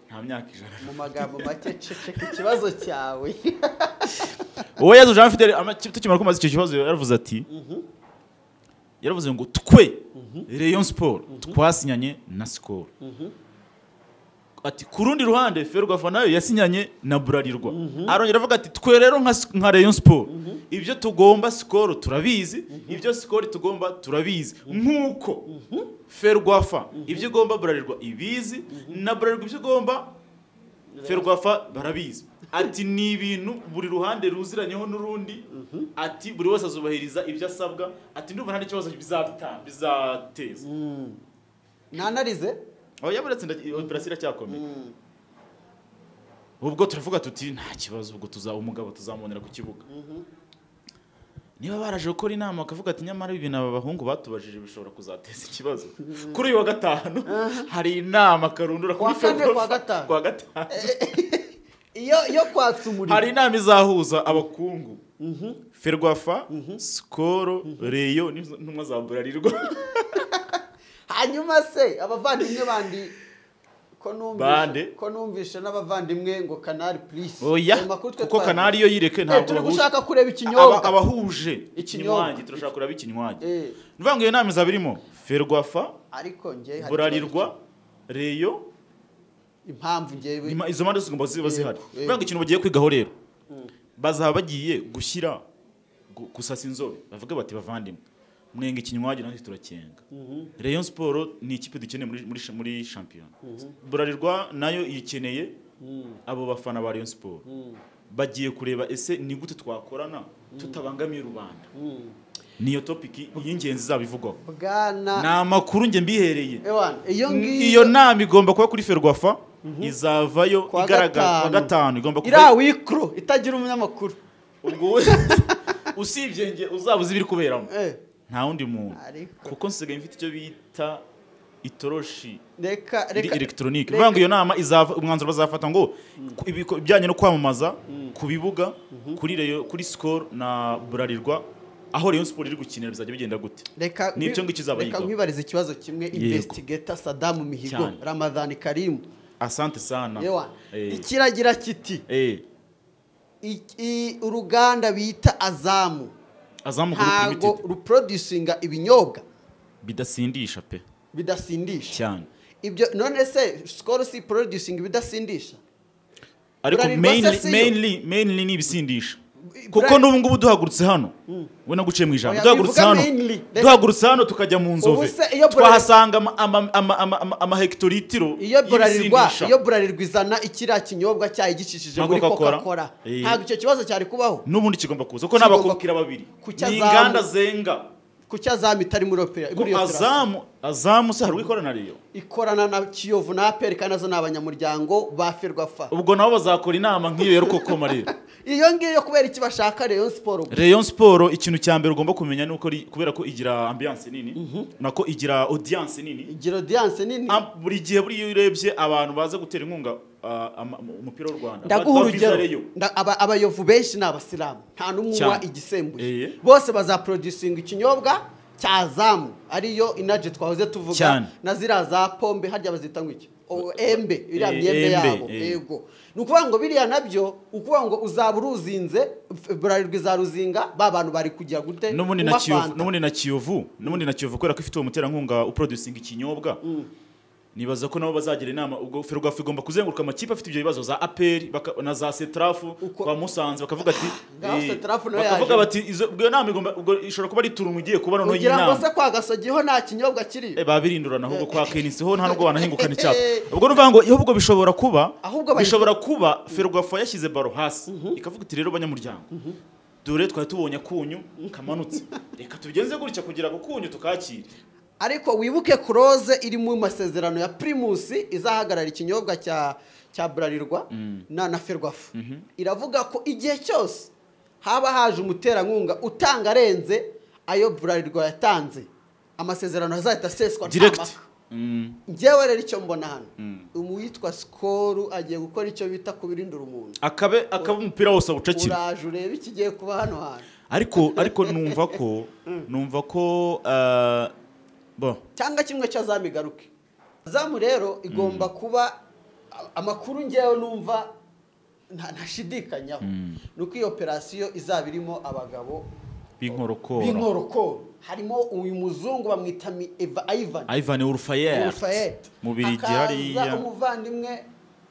B: nta myaka ijana
A: mu magambo make ceceka ikibazo cyawe
B: uwo yezu jean fidele ama- tukimara kumaza icyo kibazo yaravuze ati yaravuze ngo twe rayon sport twasinyanye na sikoro ati ku rundi ruhande ferwafa nayo yasinyanye na burarirwa arongera avuga ati twe rero nka Sc- nka rayon sport ibyo tugomba sikoro turabizi ibyo sikoro tugomba turabizi nk'uko ferwafa ibyo igomba burarirwa ibizi na burarirwa ibyo igomba ferwafa barabizi ati ni ibintu buri ruhande ruziranyeho n'urundi ati buri wese azubahiriza ibyo asabwa ati ndumva nta n'ikibazo bizata- bizateza
A: ntanarize
B: aho yaburetse operasiyo iracyakomeye ubwo turavuga tuti nta kibazo ubwo tuzaba umugabo tuzamubonera ku kibuga niba baraje gukora inama bakavuga ati nyamara ibi bintu aba bahungu batubajije bishobora kuzateza ikibazo kuri uyu wa gatanu hari inama karundura
A: Kuwa
B: kuri
A: kane, kuwa
B: Ferwafa.
A: gatanu.
B: kuwa gatanu
A: iyo iyo kwatsa umuriro
B: hari inama izahuza abakungu ferwafa sikoro reyo n'izo- n'intumwa za burarirwa
A: hanyuma se abavandimwe bandi ko
B: Bande.
A: numvishe ko numvishe n'abavandimwe ngo kanari purisi
B: oya kuko kanari yo yireke ntabwo
A: turi
B: bahuje
A: gushaka kureba
B: Aba-
A: ikinyobwa
B: abahuje
A: Ikinyobwa.
B: ikinywangi turashaka kureba ikinywangi
A: Eh,
B: ni ukuvuga ngo iyo nama izaba irimo ferwafa
A: ariko njye hari
B: burarirwa reyo
A: impamvu njyewe
B: Nyuma- izo mpande zose zigomba ziba zihari
A: Yego, yego.
B: kubera ngo ikintu bagiye kwigaho rero bazaba bagiye gushyira gu- gusasa inzobe bavuga bati bavandimwe mwenga ikinywaji natwe turakenga rayon siporo ni ikipe dukeneye muri, muri, muri shampiyona burarirwa nayo ikeneye abo bafana ba rayon siporo bagiye kureba ese ni gute twakorana tutabangamiye rubanda niyo topiki y'ingenzi izaba ivugwaho ni
A: bwana
B: amakuru njye mbihereye
A: Ewan, iyo ngiyo
B: iyo nama igomba kuba kuri ferwafa izavayo
A: Kuwa
B: igaragara kuwa
A: gatanu.
B: gatanu igomba
A: iri awikoro itagira umunyamakuru
B: ubwo we- usibye nge uzabuze ibiri kuberamo
A: Eh,
B: nta wundi muntu
A: ariko
B: kuko nsigaye mfite icyo bita itoroshi
A: reka
B: iri
A: reka
B: elegitoronike
A: reka-
B: bivuga ngo iyo nama izava umwanzuro bazafata ngo ku- ibiko- ibijyanye no kwamamaza ku bibuga kuri Rayon- kuri sikoro na burarirwa aho rayon siporo iri gukinira bizajya bigenda gute
A: reka
B: Ni icyo ngicyo izaba
A: reka
B: yigaho.
A: nkwibariza ikibazo kimwe investigator sadamu mihigo
B: Cyane.
A: ramadhani karimu
B: asante sana
A: Ewan,
B: Eh.
A: ikiragira kiti
B: eh
A: iki- i- uruganda bita azamu
B: azamuka kuri
A: ntago
B: limitedi
A: ruproducinga ibinyobwa
B: bidasindisha pe
A: bidasindisha
B: cyane
A: ibyo none se sikoro si producinga ibidasindisha
B: ariko
A: Bralirwa se
B: mainly-
A: siyo?
B: mainly mainly ni ibisindisha
A: Bra-
B: kuko n'ubu ngubu duhagurutse hano we naguciye mu ijambo
A: Oya,
B: duhagurutse
A: bivuga
B: hano
A: mainly. Reka-
B: duhagurutse hano tukajya mu nzove
A: se iyo Bralirwa-
B: twahasanga ama- ama- ama- ama- ama- amahegitoritiro
A: iyo burarirwa
B: y'ibisindisha.
A: iyo burarirwa izana ikiriya kinyobwa cyayi gicishije
B: Nka
A: muri
B: Coca-Cola.
A: coca cola
B: Eh.
A: ntabwo icyo kibazo cyari kubaho
B: n'ubundi kigomba kuza kuko
A: Kigomba-
B: n'abakubwira babiri
A: Kuki
B: ni
A: azamu-
B: inganda zenga
A: kuki azamu itari muri opera
B: Ko
A: muri iyo terasi.
B: azamu azamu se hari uwikorana riyo
A: ikorana na kiyovu na aperi kandi nazo ni abanyamuryango ba ferwafa
B: ubwo nabo bazakora inama nk'iyo ya rukokoma rero
A: iyo ngiyo kubera iki bashaka rayon siporo
B: Rayon Sport ikintu cya mbere ugomba kumenya ni uko ri- kubera ko igira ambiance nini nako igira audience nini
A: igira odiyanse nini
B: Am- buri gihe buri iyo urebye abantu baza gutera inkunga ah, ama- umupira w'u Rwanda
A: ndaguha
B: ba- baviza
A: urugero
B: Rayon.
A: Nda- aba- abayovu benshi ni abasilamu nta n'umwe unywa
B: Cyane.
A: igisembuye
B: Eh.
A: bose bazaproducinga ikinyobwa cya zamu ariyo inaje twahoze tuvuga
B: Cyane.
A: na ziriya za pombe harya bazita ngo iki O- embe iriya
B: Eh,
A: myembe
B: embe,
A: yabo
B: eh.
A: yego ni ukuvuga ngo biriya nabyo ukuvuga ngo uzaba uruzinze f- burarirwa izaruzinga ba bantu bari kugira gute
B: n'ubundi na
A: Unywa
B: kiyovu
A: fanta.
B: n'ubundi na kiyovu n'ubundi na kiyovu kubera ko ifite uwo muterankunga uproducinga ikinyobwa nibaza ko nabo bazagira inama ubwo ferwafa igomba kuzenguruka amakipe afite ibyo bibazo za aperi na za setrafu
A: Uko-
B: kwa musanze bakavuga ati
A: Ngaho
B: eh,
A: Setrafu nayo
B: bakavuga
A: yaje.
B: bati izo- ubwo iyo nama igomba ubwo ishobora kuba ari turungu igiye kuba noneho
A: ugira ngo
B: y'inama
A: se kwa gasogiho nta kinyobwa kiri
B: Eh, babirindurana ahubwo kwa kenisi ho nta nubwo wanahingukana icyapa ubwo nuvuga ngo ahubwo bishobora kuba
A: Ahubwo bahita-
B: bishobora kuba ferwafa yashyize baro hasi ikavuga iti rero banyamuryango dore twari tubonye akunyu kamanutse reka tubigenze gutya kugira ngo kunyu tukakire
A: ariko wibuke kuroze iri mu masezerano ya pirimusi izahagarara ikinyobwa cya cya burarirwa na na ferwafu iravuga ko igihe cyose haba haje umuterankunga utanga arenze ayo burarirwa yatanze amasezerano azahita aseswa nta
B: direct
A: mpaka.
B: Mm.
A: njyewe rero icyo mbona hano uwitwa sikoru agiye gukora icyo bita kubirindura umuntu
B: akabe akaba umupira wose awucakira
A: uraje urebe ikigiye kuba hano hantu
B: ariko ariko numva ko numva ko ah, bo
A: cyangwa kimwe cy'azamu igaruke azamu rero igomba kuba amakuru ngewe numva nta- ntashidikanyaho ni uko iyo operasiyo izaba irimo abagabo
B: b'inkorokoro
A: b'inkorokoro harimo uyu muzungu bamwita Mi- Eva- Ivan
B: Ivan Urfayer
A: Rufayet
B: mu Bubiligi hariya
A: umuvandimwe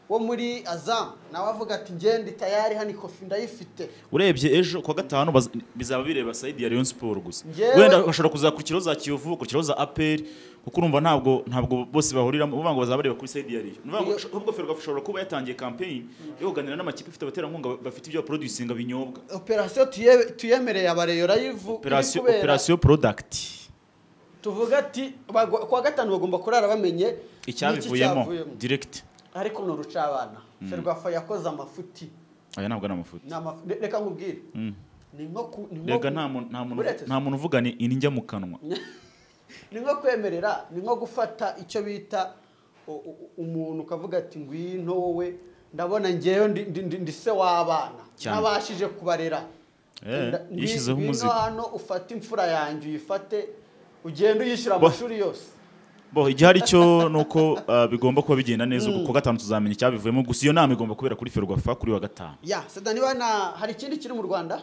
A: wo muri azamu nawe avuga ati ngende tayari hano ikofi ndayifite
B: urebye ejo kuwa gatanu baz- bizaba bireba sayidi ya Rayon Sport gusa
A: Njyewe-
B: wenda bashobora kuzakurikiraho za Kiyovu bakurikiraho za APR kuko urumva ntabwo ntabwo bose bahuriramo uvuga ngo bazaba bareba kuri sayidi ya Rayon ni ukuvuga ngo
A: Iyo-
B: sh- ahubwo Ferwafa ashobora kuba yatangiye campaign yo kuganira n'amakipe afite abaterankunga ba- bafite ibyo producinga binyobwa
A: operasiyo tuye- tuyemereye abareyo rayivu
B: operasiyo operasiyo product
A: tuvuga ati bago- kuwa gatanu bagomba kurara bamenye n'iki
B: icyabivuyemo
A: cyavuyemo.
B: direct
A: ariko ni urucabana ferwafa yakoze amafuti
B: aya ntabwo ari amafuti
A: Ni amafu- re- reka nkubwire
B: Mm.
A: ni nko ku- ni nko
B: rega nta
A: ku-
B: muntu nta muntu
A: Uretse-
B: nta muntu uvugana indya mu kanwa
A: ni nko kwemerera ni nko gufata icyo bita u- u- umuntu ukavuga ati ngwino wowe ndabona ngewe ndi- ndi- ndi- ndi se w'abana
B: Cyane.
A: ntabashije kubarera
B: Eh,
A: Nda- ngwi-
B: yishyizeho
A: ngwino
B: umuzigo.
A: hano ufate imfura yanjye uyifate ugende uyishyura
B: Bo-
A: amashuri yose
B: bo igihari cyo ni uko ah, bigomba kuba bigenda neza ubu kuwa gatanu tuzamenya icyabivuyemo gusa iyo nama igomba kubera kuri Ferwafa kuri wa gatanu
A: ya seda niba na hari ikindi kiri mu rwanda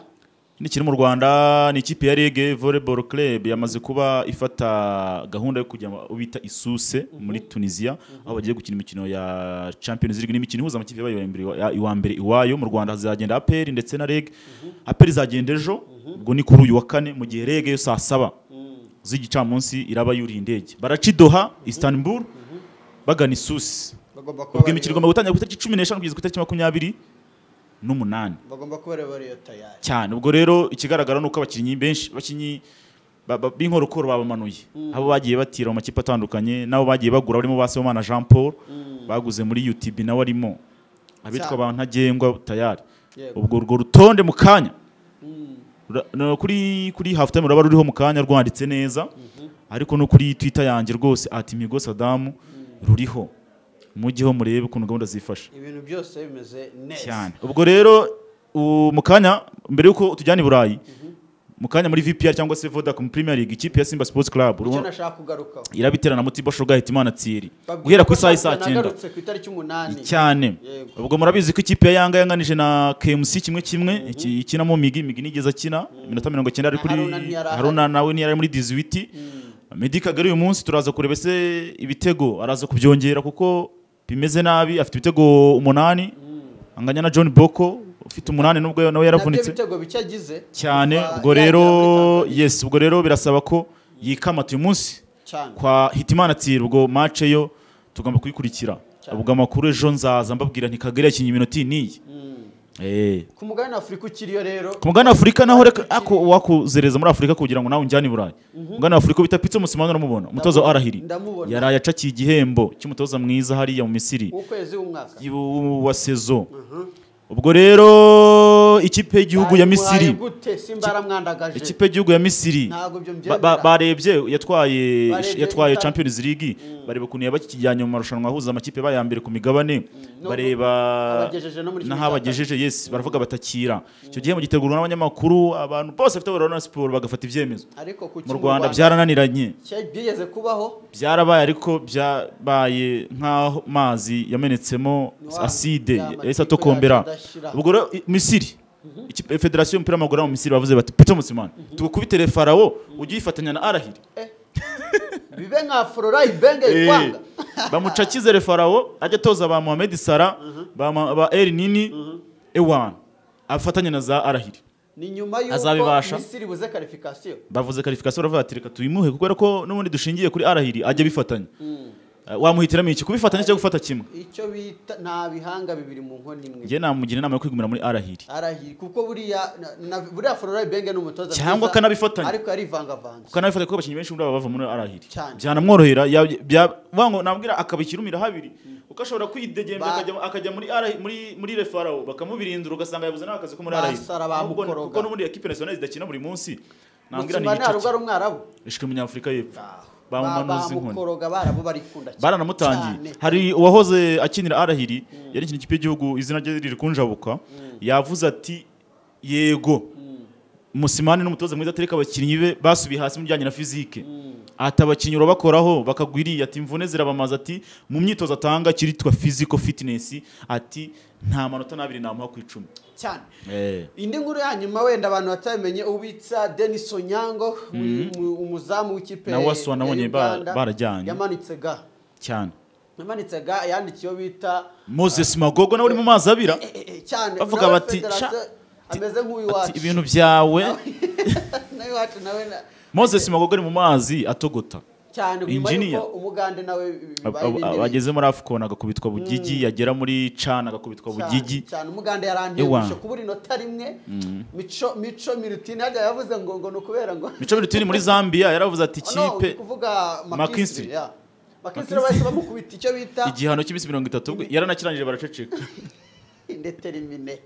B: ikindi kiri mu Rwanda ni ikipe ya League Volleyball Club yamaze kuba ifata gahunda yo kujya mu- bita isuse muri Tunisia aho bagiye gukina imikino ya Champions League n'imikino ihuza amakipe yabaye iya mbere- ya- iwa mbere iwayo mu Rwanda hazagenda APR ndetse na League APR izagenda ejo ubwo ni kuri uyu wa kane mu gihe League yo saa saba z'igicamunsi iraba yuriye indege baraca i Doha Istanbul bagana isusi
A: bagomba kuba
B: ubwo imikino igomba gutangira ku itariki cumi n'eshanu kugeza ku itariki makumyabiri n'umunani
A: bagomba kuba rero bariyo tayari
B: cyane ubwo rero ikigaragara ni uko abakinnyi benshi abakinnyi ba- ba- b'inkorokoro babamanuye abo bagiye batira mu makipe atandukanye n'abo bagiye bagura barimo ba Sibomana Jean Paul baguze muri UTB nawe arimo abitwa
A: Cyane.
B: ba Ntagengwa tayari
A: Yego.
B: ubwo urwo rutonde mu kanya Ura- no, kuri kuri half time ruraba ruriho mu kanya rwanditse neza ariko no kuri Twitter yanjye rwose ati Migo Saddam ruriho mujyeho murebe ukuntu gahunda zifasha
A: ibintu byose bimeze neza
B: cyane ubwo rero u- mu kanya mbere y'uko tujyana i burayi mu kanya muri vpr cyangwa se vodacom premier league ikipe ya simba sports club
A: icyo
B: urabona
A: nashaka kugarukaho
B: irabiterana muri tibo shoga hitimana tsiri
A: Babwira
B: guhera ku
A: ko
B: isaha
A: natwe
B: y'isaa cyenda
A: nagarutse ku itariki umunani
B: cyane
A: Yego.
B: ubwo murabizi ko ikipe ya yanga yanganije na kmc kimwe kimwe iki- ikinamo migi migi nigeze akina iminota mirongo icyenda ari
A: Na
B: kuri
A: Haruna ntiyari ahari.
B: haruna nawe ntiyari ari muri diziwiti medi kagari uyu munsi turaza kureba se ibitego araza kubyongera kuko bimeze nabi afite ibitego umunani anganya na john boko ufite umunani nubwo nawe
A: nabyo
B: yaravunitse
A: ibitego bike agize
B: cyane
A: kuva
B: ubwo
A: yagera
B: rero
A: muri Tanzania.
B: yes ubwo rero birasaba ko yikamata uyu munsi
A: cyane
B: kwa hitimana tsira ubwo match yo tugomba kuyikurikira
A: Cyane.
B: ubwo amakuru ejo nzaza mbabwira nti kagari yakinnye iminota iyi n'iyi Eh.
A: ku mugabane afurika ukiriyo rero
B: ku mugabane wa afurika naho reka ako wakuzereza muri afurika kugira ngo nawe unjyane i burayi umugabane wa afurika bita pitso musimani uramubona umutoza wa arahiri
A: Ndamubona.
B: yaraye acakiye igihembo cy'umutoza mwiza hariya mu misiri
A: w'ukwezi w'umwaka
B: iwu- wa sezo ubwo rero ikipe y'igihugu ya
A: Bayimuhaye
B: misiri
A: gute simba yaramwandagaje
B: ikipe y'igihugu ya misiri
A: Ntabwo ibyo
B: ba- ba-
A: mbyemera.
B: barebye yatwaye
A: Barebye
B: yatwaye
A: ibitaro.
B: champions league bareba ukuntu yabakijyanye mu marushanwa ahuza amakipe baye ya mbere ku migabane
A: Nubwo
B: bareba
A: abagejeje no muri kimwe
B: n'aho
A: cya
B: abagejeje yes baravuga batakira icyo gihembo gitegurwa n'abanyamakuru abantu bose bafite ubururu na siporo bagafata ibyemezo
A: ariko ku
B: mu rwanda byarananiranye
A: cya- byigeze kubaho
B: byarabaye ariko byabaye nk'aho mazi yamenetsemo
A: Wa-
B: aside
A: ya makipe
B: yahise atokombera
A: yacu adashira.
B: ubwo rero i- misiri ikipe- federasiyo y'umupira w'amaguru yo mu misiri bavuze bati pito musimani tugukubitire farawo ujye uyifatanya na arahiri
A: Eh, bibe nka fororayi benge yikwanga
B: bamuca kizere farawo ajya atoza ba mohamed sara ba Ma- ba eri nini ewan afatanye na za arahiri
A: ni nyuma y'uko
B: Azabibasha.
A: misiri buze karifikasiyo
B: bavuze karifikasiyo baravuga ati reka tuyimuhe kuko rero ko n'ubundi dushingiye kuri arahiri ajya abifatanya Eh, wamuhitiramo iki kubifatanya cyangwa gufata kimwe
A: icyo bita nta bihanga bibiri mu nkono imwe
B: njye namugira inama yo kwigumira muri arahiri
A: arahiri kuko buriya na- na- buriya fororayi benge ni umutoza
B: Cyangwa
A: mwiza,
B: akanabifatanya.
A: ariko yarivangavanze
B: kuko anabifata kuko abakinnyi benshi muri aba bava muri arahiri
A: Cyane.
B: byanamworohera ya- bya- vuga ngo nabwira akabikirumira habiri kuko ashobora kwidegembya
A: Ba-
B: akajya- akajya muri Arahi- muri muri refarawo bakamubirindura ugasanga yabuze nawe akazi ko muri arahiri
A: Basara
B: Ahubwo ni-
A: bamukoroga.
B: kuko n'ubundi ekipe nasiyonali zidakina buri munsi nabwira ni
A: musimba ntabwo ari
B: igice
A: umwarabu
B: ishwe munyafurika y'epfo
A: Ba-
B: bamumanuza inkoni
A: bamukoroga barabo barikunda cyane.
B: baranamutangiye
A: Cyane.
B: hari uwahoze akinira arahiri yari ikintu ikipe y'igihugu izina rye riri kunjabuka yavuze ati yego musimani n'umutoza mwiza atereka abakinnyi be basubiye hasi mu bijyanye na fizike ati abakinnyi urabakoraho bakagwiriye ati imvune zirabamaza ati mu myitozo atanga kiritwa physical fitness ati nta manota n'abiri namuha ku icumi
A: cyane indi nkuru ya nyuma wenda abantu batabimenye ubitsa Denis Onyango umu- umuzamu w'ikipe
B: na waswa
A: ya
B: nabonye ba-
A: Uganda,
B: barajyanye.
A: yamanitse ga
B: cyane
A: yamanitse ga yandikiye iyo bita
B: moses magogo nawe uri mu mazi abira
A: Eh, eh, eh, cyane
B: Bavuga
A: nawe
B: bati,
A: Federation
B: "Sha-
A: ameze
B: ati
A: nk'uw'iwacu
B: ibintu byawe
A: nawe iwacu nawe na-
B: moses magogo ari mu mazi atogota
A: cyane nyuma
B: Engineer.
A: y'uko umugande nawe
B: Ab-
A: bibaye
B: ab-
A: ibindi bihe.
B: abageze muri afcon agakubitwa bugigi yagera muri cana agakubitwa
A: Cyane,
B: bugigi
A: cyane umuganda yarandiye
B: Ewa.
A: gushika kubura inota rimwe mico mico mirutini hajya yavuze ngo ngo ni ukubera ngo
B: mico mirutini muri zambia yaravuze ati
A: Oh, no, uri
B: ikipe
A: kuvuga
B: McKinstry.
A: makinsiri makinsiri bahise bamukubita icyo bita
B: igihano cy'iminsi mirongo itatu bwe yaranakirangije baraceceka
A: indetermine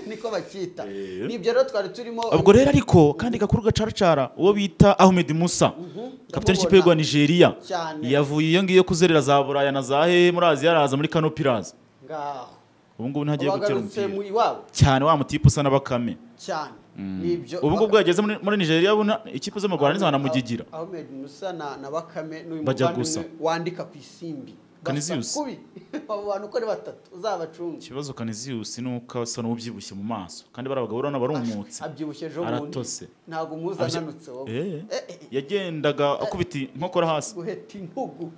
A: niko bacyita
B: Eh.
A: nibyo rero twari turimo
B: ubwo rero ariko kandi gakuru gacaracara uwo bita ahmed musa kapitani
A: ndamubona.
B: w'ikipe y'u rwa nigeria
A: Cyane.
B: yavuye iyo ngiyo kuzerera za buraya na za hehe muri aziya araza muri kano pirazi
A: ngaho
B: ubu ngubu ntagiye gutera
A: bagarutse mu
B: umupira
A: iwabo
B: cyane wa mutipe usa n'abakame
A: cyane nibyo
B: ubu ngubu yageze muri muri nigeria ubu nta- ikipe zo mu rwanda nizo hanamugigira
A: Ahmed Musa na, na Bakame n'uyu
B: Bajya
A: muvandimwe
B: gusa.
A: wandika ku isimbi
B: Canisius.
A: Basa kubi abo bantu uko ari batatu uzabacunge
B: ikibazo kaniziyusi ni uko asa n'ubyibushye mu maso kandi bari abagabo urabona barumutse
A: abyibushye ejo
B: aratose
A: ntabwo umuzi
B: Abyi-
A: ananutse wowe
B: Eh,
A: Eh, eh,
B: yagendaga akubita inkokora hasi
A: guheta intugu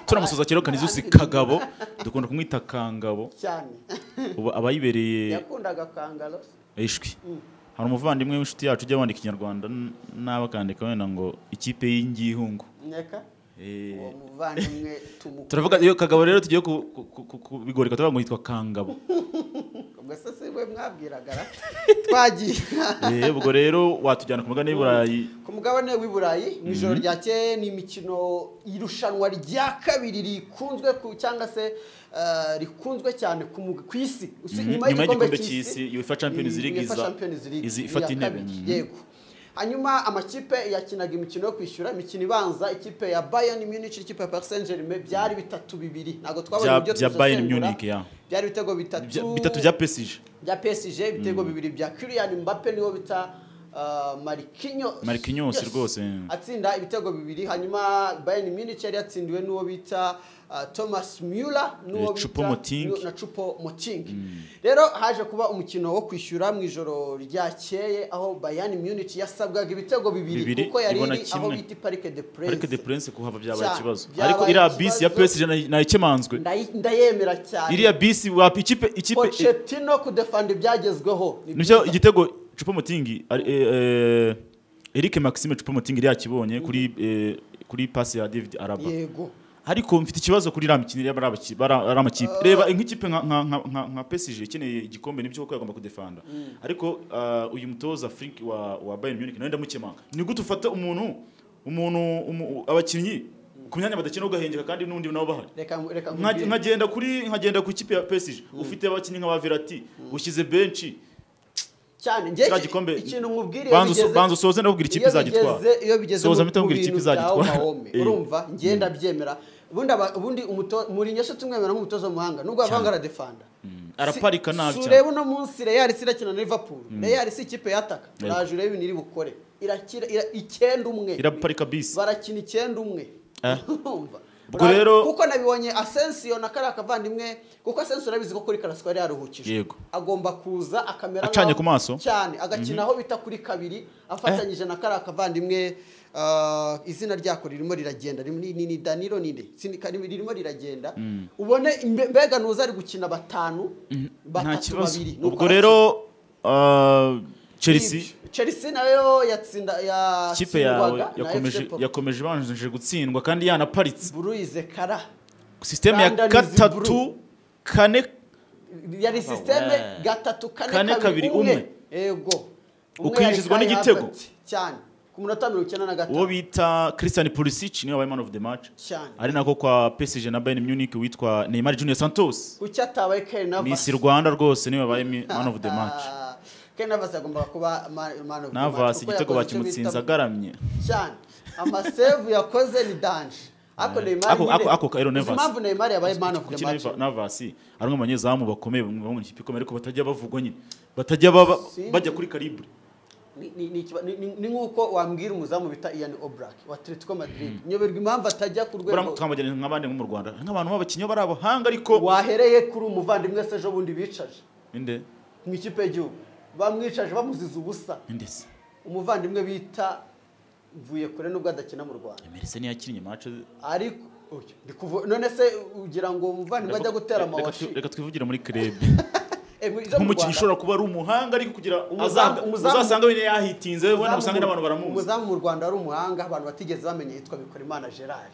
B: turamusoza kero kaniziyusi kagabo dukunda kumwita kangabo
A: cyane
B: ubu aba yibereye
A: yakundaga kangaro
B: ishwi hari umuvandimwe w'inshuti yacu ujya wandika ikinyarwanda n- nawe akandika wenda ngo ikipe y'ingihungu
A: neka
B: Eh,
A: uwo muvandimwe tumukumwe
B: turavuga iyo kagabo rero tugiye ku- ku- ku- ku- kubigoreka turavuga ngo yitwa kangabo
A: se si we mwabwiraga ra? twagiye
B: Eh, ubwo rero watujyana ku mugabane w'i burayi
A: ku mugabane w'i burayi mu ijoro ryakeye ni imikino irushanwa rya kabiri rikunzwe ku cyangwa se eh, rikunzwe cyane ku mu- ku isi Usi-
B: Mhm, nyuma y'igikombe cy'isi UEFA Champions
A: i-
B: League
A: UEFA
B: iza-
A: Champions League,
B: izi-
A: ni
B: ifata
A: iya
B: intebe,
A: kabiri,
B: mhm.
A: yego hanyuma amakipe yakinaga imikino yo kwishyura imikino ibanza ikipe ya Bayern Munich ikipe ya Paris Saint-Germain byari bitatu bibiri ntabwo twabonye
B: Bya-
A: uburyo
B: bya
A: tuzasengura.
B: Bayern Munich, ya.
A: byari ibitego bitatu
B: bya- bitatu bya pesije
A: bya PSG ibitego bibiri bya Kylian Mbappe niwo bita uh, Marquinhos
B: Marquinhos
A: Yes.
B: rwose.
A: atsinda ibitego bibiri hanyuma Bayern Munich yari yatsindiwe n'uwo bita uh, Thomas Müller n'uwo
B: Eh, Choupo-Moting.
A: na Chupo Moting rero haje kuba umukino wo kwishyura mu ijoro ryakeye aho Bayern Munich yasabwaga ibitego bibiri,
B: Bibiri,
A: kuko yari
B: ibona
A: iri aho
B: kimwe.
A: bita Parc des Princes
B: ariko de prince kuhava byabaye
A: Cyane,
B: ikibazo
A: byabaye
B: ariko iriya bisi ya
A: ikibazo.
B: pesije nayo- nayo ikemanzwe
A: Ndayi- ndayemera cyane
B: iriya bisi wa ikipe ikipe
A: Pochettino kudefanda ibyagezweho ni
B: nibyo
A: byiza.
B: igitego cupamutingi Eric Maxime cupamutingi yakibonye kuri eh, kuri pasi ya David Araba
A: yego
B: ariko mfite ikibazo kuri ra mikino y'abari abaki- bari ari amakipe reba nk'ikipe nka nka nka- nka nka PSG ikeneye igikombe nibyo koko yagomba kudefanda ariko ah, uyu mutoza Frank wa wa Bayern Munich nawe ndamukemanga ni gute ufata umuntu umuntu umu- abakinnyi ku myanya badakina ugahengeka kandi n'undi nabo bahari
A: reka reka
B: Nka-
A: nkubwire.
B: nkagenda kuri nkagenda ku ikipe ya PSG ufite abakinnyi nka ba Verratti ushyize benshi
A: cyane njye
B: Kiriya gikombe,
A: ikintu nkubwiriye
B: banza uso- banza usoze ndakubwira ikipe izagitwara
A: iyo bigeze
B: Soza
A: mu-
B: mpita nkubwira
A: mu
B: ikipe
A: bintu
B: izagitwara.
A: bya Omaome,
B: Eh.
A: urumva ngenda byemera ubundi aba- ubundi umuto muri nyesho tumwemera nk'umutozo w'umuhanga nubwo abavanga aradefanda
B: araparika nabi
A: si
B: cyane.
A: ureba uno munsi Real si irakina na Liverpool Real si ikipe yataka uraje urebe ibintu iri bukore irakira ira- icyenda umwe
B: iraparika bisi
A: barakina icyenda umwe
B: Eh.
A: urumva
B: Ubwo rero-
A: kuko nabibonye Asensio na kariya kavandimwe kuko Asensio urabizi ko kuri Karasiko yari yaruhukije
B: Yego.
A: agomba kuza akamera
B: Acanye
A: nk'aho-
B: ku maso.
A: cyane agakina aho bita kuri kabiri afatanyije na kariya kavandimwe ah, izina ryako ririmo riragenda rim- ni, ni, ni Danilo ninde Sini- kari- ririmo riragenda ubone imbe- mbega nuza ari gukina batanu
B: nta
A: batatu
B: kibazo
A: babiri nuko
B: ubwo rero ah, Chelsea
A: Ibyo. Chelsea nayo yatsinda ya
B: ikipe yawe
A: yatsindwaga na
B: yakomeje
A: FC Porto.
B: yakomeje ibanjije gutsindwa kandi yanaparitse
A: Bruise Kara
B: sisiteme ya
A: Rwanda is
B: gatatu
A: blue.
B: kane
A: yari
B: we.
A: sisiteme gatatu
B: Kane,
A: kane
B: kabiri,
A: kabiri
B: umwe.
A: umwe yego Umwe
B: Ukinjizwa
A: yari Kai
B: n'igitego.
A: Havertz. cyane ku munota mirongo icyenda na
B: uwo
A: gatanu
B: bita Christian Pulisic niwe wabaye man of the match
A: cyane
B: ari nako kwa PSG na Bayern Munich witwa Neymar Junior Santos
A: kuki atabaye Kai Navas
B: Miss Rwanda rwose niwe wabaye mi- man of the match
A: Ah, Kai Navas yagombaga kuba ma- man of the match
B: Navas
A: kuko yakoze
B: igitego
A: icyo
B: bakimutsinze
A: bita-
B: agaramye
A: cyane amasevu yakoze ni danje ako Neymar
B: Ako-
A: nyine-
B: ako- ako Kairo
A: Uzi
B: Navas.
A: impamvu Neymar yabaye man of the
B: kuki
A: match
B: Neva- Navasi ari umwe mu banyezamu bakomeye bamwe mu ikipe ikomeye ariko batajya bavugwa nyine batajya baba
A: Sinzi.
B: bajya kuri karibre
A: ni- ni- ni ikiba- ni- ni- ni nk'uko wambwira umuzamu bita ian obrake wa atletico madrid nyoberwa impamvu atajya ku
B: Buriya
A: rwego
B: twamagana nk'abandi nko mu rwanda nk'abantu b'abakinnyi bari abahanga ariko
A: wahereye kuri umuvandimwe se ejo bundi bicaje
B: inde
A: mu ikipe y'igihugu bamwicaje bamuziza ubusa
B: inde se
A: umuvandimwe bita mvuye kure nubwo adakina mu rwanda
B: emerese niyo yakinnye mace
A: ariko Oya, ndi kuvu- none se ugira ngo umuvandimwe ajya gutera amawashi
B: reka twivugire muri krebe
A: Eh, mu- iza mu
B: nk'umukinnyi
A: Rwanda-
B: ushobora kuba ari umuhanga ariko kugira
A: Umuzamu-
B: uzanga-
A: umuzamu-
B: uzasanga wene yahitinze wenda usanga n'abantu baramuzi
A: umuzamu mu rwanda ari umuhanga abantu batigeze bamenya yitwa bikorimana gerard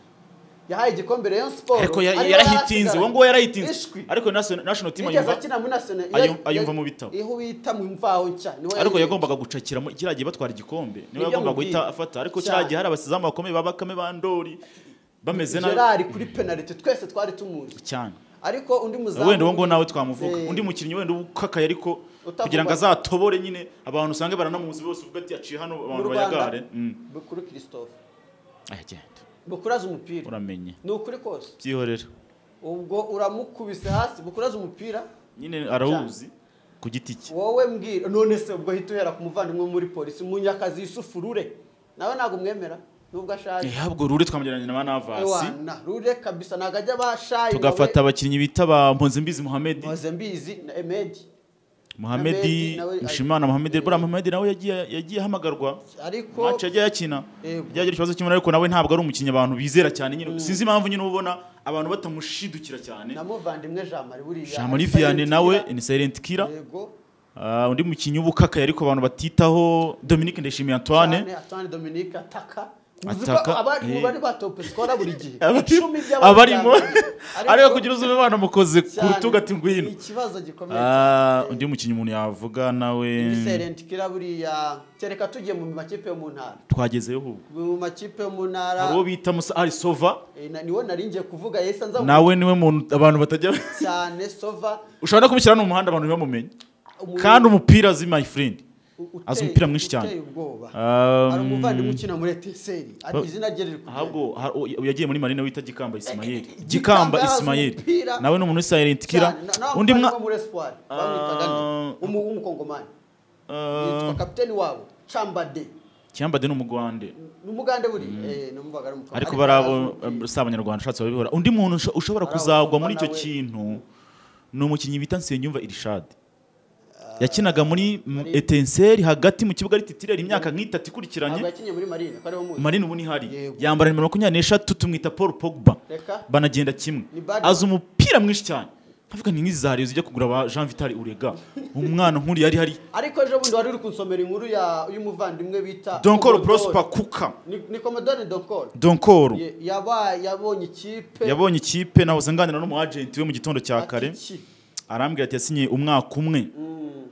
A: yahaye igikombe rayon siporo
B: ariko ya- yarahitinze uwo nguwo yarahitinze
A: ishwi
B: ariko national national team
A: yigeze
B: anyumva
A: akina muri national
B: ayum- ayumva mu bitabo.
A: iho wita mu mvaho nshya niho
B: ariko
A: yari-
B: yagombaga gucakiramo kiriya gihe batwara igikombe niwe
A: Nibyo
B: yagombaga
A: mubwira.
B: guhita afata ariko
A: Cyane.
B: kiriya gihe hari abasizamu bakomeye ba bakame ba ndori bameze nabi
A: gerard kuri penaliti twese twari tumuzi
B: cyane
A: ariko undi muzamu
B: wenda uwo nguwo nawe twamuvuga
A: Eh.
B: undi mukinnyi wenda ukakaye ariko
A: Utavuga.
B: kugira ngo azatobore nyine abantu usange baranamuzi bose uvuga ati yaciye hano
A: mu
B: abantu
A: rwanda
B: bayagare Mm.
A: bukuru christophe
B: ayagenda
A: bukuru azi umupira
B: uramenye
A: ni ukuri kose
B: byihorera
A: ubwo uramukubise hasi bukuru azi umupira
B: nyine arawuzi ku giti cye
A: wowe mbwira none se ubwo ahita uhera ku muvandimwe muri polisi munyakazi yusufu rure nawe ntabwo umwemera nubwo ashaje
B: ntabwo rure twamugereranya na ba navasi
A: Ewana, rure kabisa ntabwo ajya abashaye
B: tugafata abakinnyi bita ba mponzimbizi muhamedi
A: nkoze mbizi na emedi
B: muhamedi
A: nawe-
B: mushimana muhamedi buriya muhamedi nawe yagiye yagiye ahamagarwa
A: ariko
B: mace yagiye yakina
A: Yego.
B: byagira ikibazo cy'imvura ariko nawe ntabwo ari umukinnyi abantu bizera cyane nyine sinzi impamvu nyine ubona abantu batamushidukira cyane
A: na muvandimwe jean marie buriya
B: jamari viyane nawe ni silent killer
A: yego
B: Ah, undi mukinnyi w'ubukakaye ariko abantu batitaho dominique ndeshimiye antoine
A: cyane atane dominique ataka
B: Ataka, eh.
A: abari bari batope skora buri gihe Icumi by'abanyarwanda.
B: abarimo ariko
A: Ariko
B: kugira uzi umubano mukoze ku
A: cyane,
B: rutugu ati ngwino
A: ni ikibazo gikomeye
B: Ah,
A: cyane.
B: undi mukinnyi umuntu yavuga nawe
A: Serenti kira buriya kereka tugiye mu makipe yo mu ntara
B: twagezeyo ahubwo
A: mu makipe yo mu
B: hari
A: ntara
B: uwo bita musa ari sova
A: eh, na- niwo nari ngiye kuvuga yahise anza
B: nawe niwe muntu abantu batajya
A: cyane sova
B: ushobora no kumushyira no mu muhanda abantu ntibamumenye
A: umu-
B: kandi umupira azi my friend
A: u- uteye-
B: azi umupira mwinshi cyane.
A: uteye ubwoba
B: Um,
A: hari umuvandimwe ukina muri eteseri ari
B: ba-
A: izina rye riri
B: ahubwo
A: kugenda
B: ha- uy- yagiye muri marine wita gikamba ismail
A: Eh, eh, Gikamba
B: gikamba
A: yazi
B: ismail
A: umupira.
B: nawe ni umuntu w'isayirinti kira
A: Cyane, na- nawe
B: undi mwa
A: umuvandimwe muri espoir bamwitaga
B: Ah.
A: nde Umu- w'umukongomani
B: Ah,
A: yitwa kapiteni wabo cambade
B: cyambade ni umugwande
A: ni umugande buriya Eh, namubwaga ari umukongomani
B: ariko bari abo si abanyarwanda ushatse babibora undi muntu usho- ushobora
A: Hari
B: kuzagwa
A: abafana
B: muri icyo
A: we.
B: kintu ni umukinnyi bita nsengiyumva irishadi yakinaga muri m- etenseri hagati mu kibuga ari titireri imyaka nk'itatu ikurikiranye
A: ntabwo yakinnye muri marine ko ariwe muzi
B: marine ubu ntihari
A: Yego.
B: yambara nimero makumyabiri n'eshatu tumwita paul pogba
A: reka
B: banagenda kimwe
A: Ni bad-
B: azi umupira mwinshi cyane nkavuga ni nk'izariyo zijya kugura ba jean vital urega umwana nk'uriya ari hari
A: ariko ejo bundi wari uri kunsomera inkuru ya y'umuvandimwe bita
B: donkoro
A: Commodore.
B: prosper kuka
A: ni ni Commodore donkoro
B: donkoro
A: Ye- yaba yabonye ikipe
B: yabonye ikipe nahoze nganira n'umwajenti we mu gitondo cya
A: ati
B: kare
A: iki?
B: arambwira ati yasinye umwaka umwe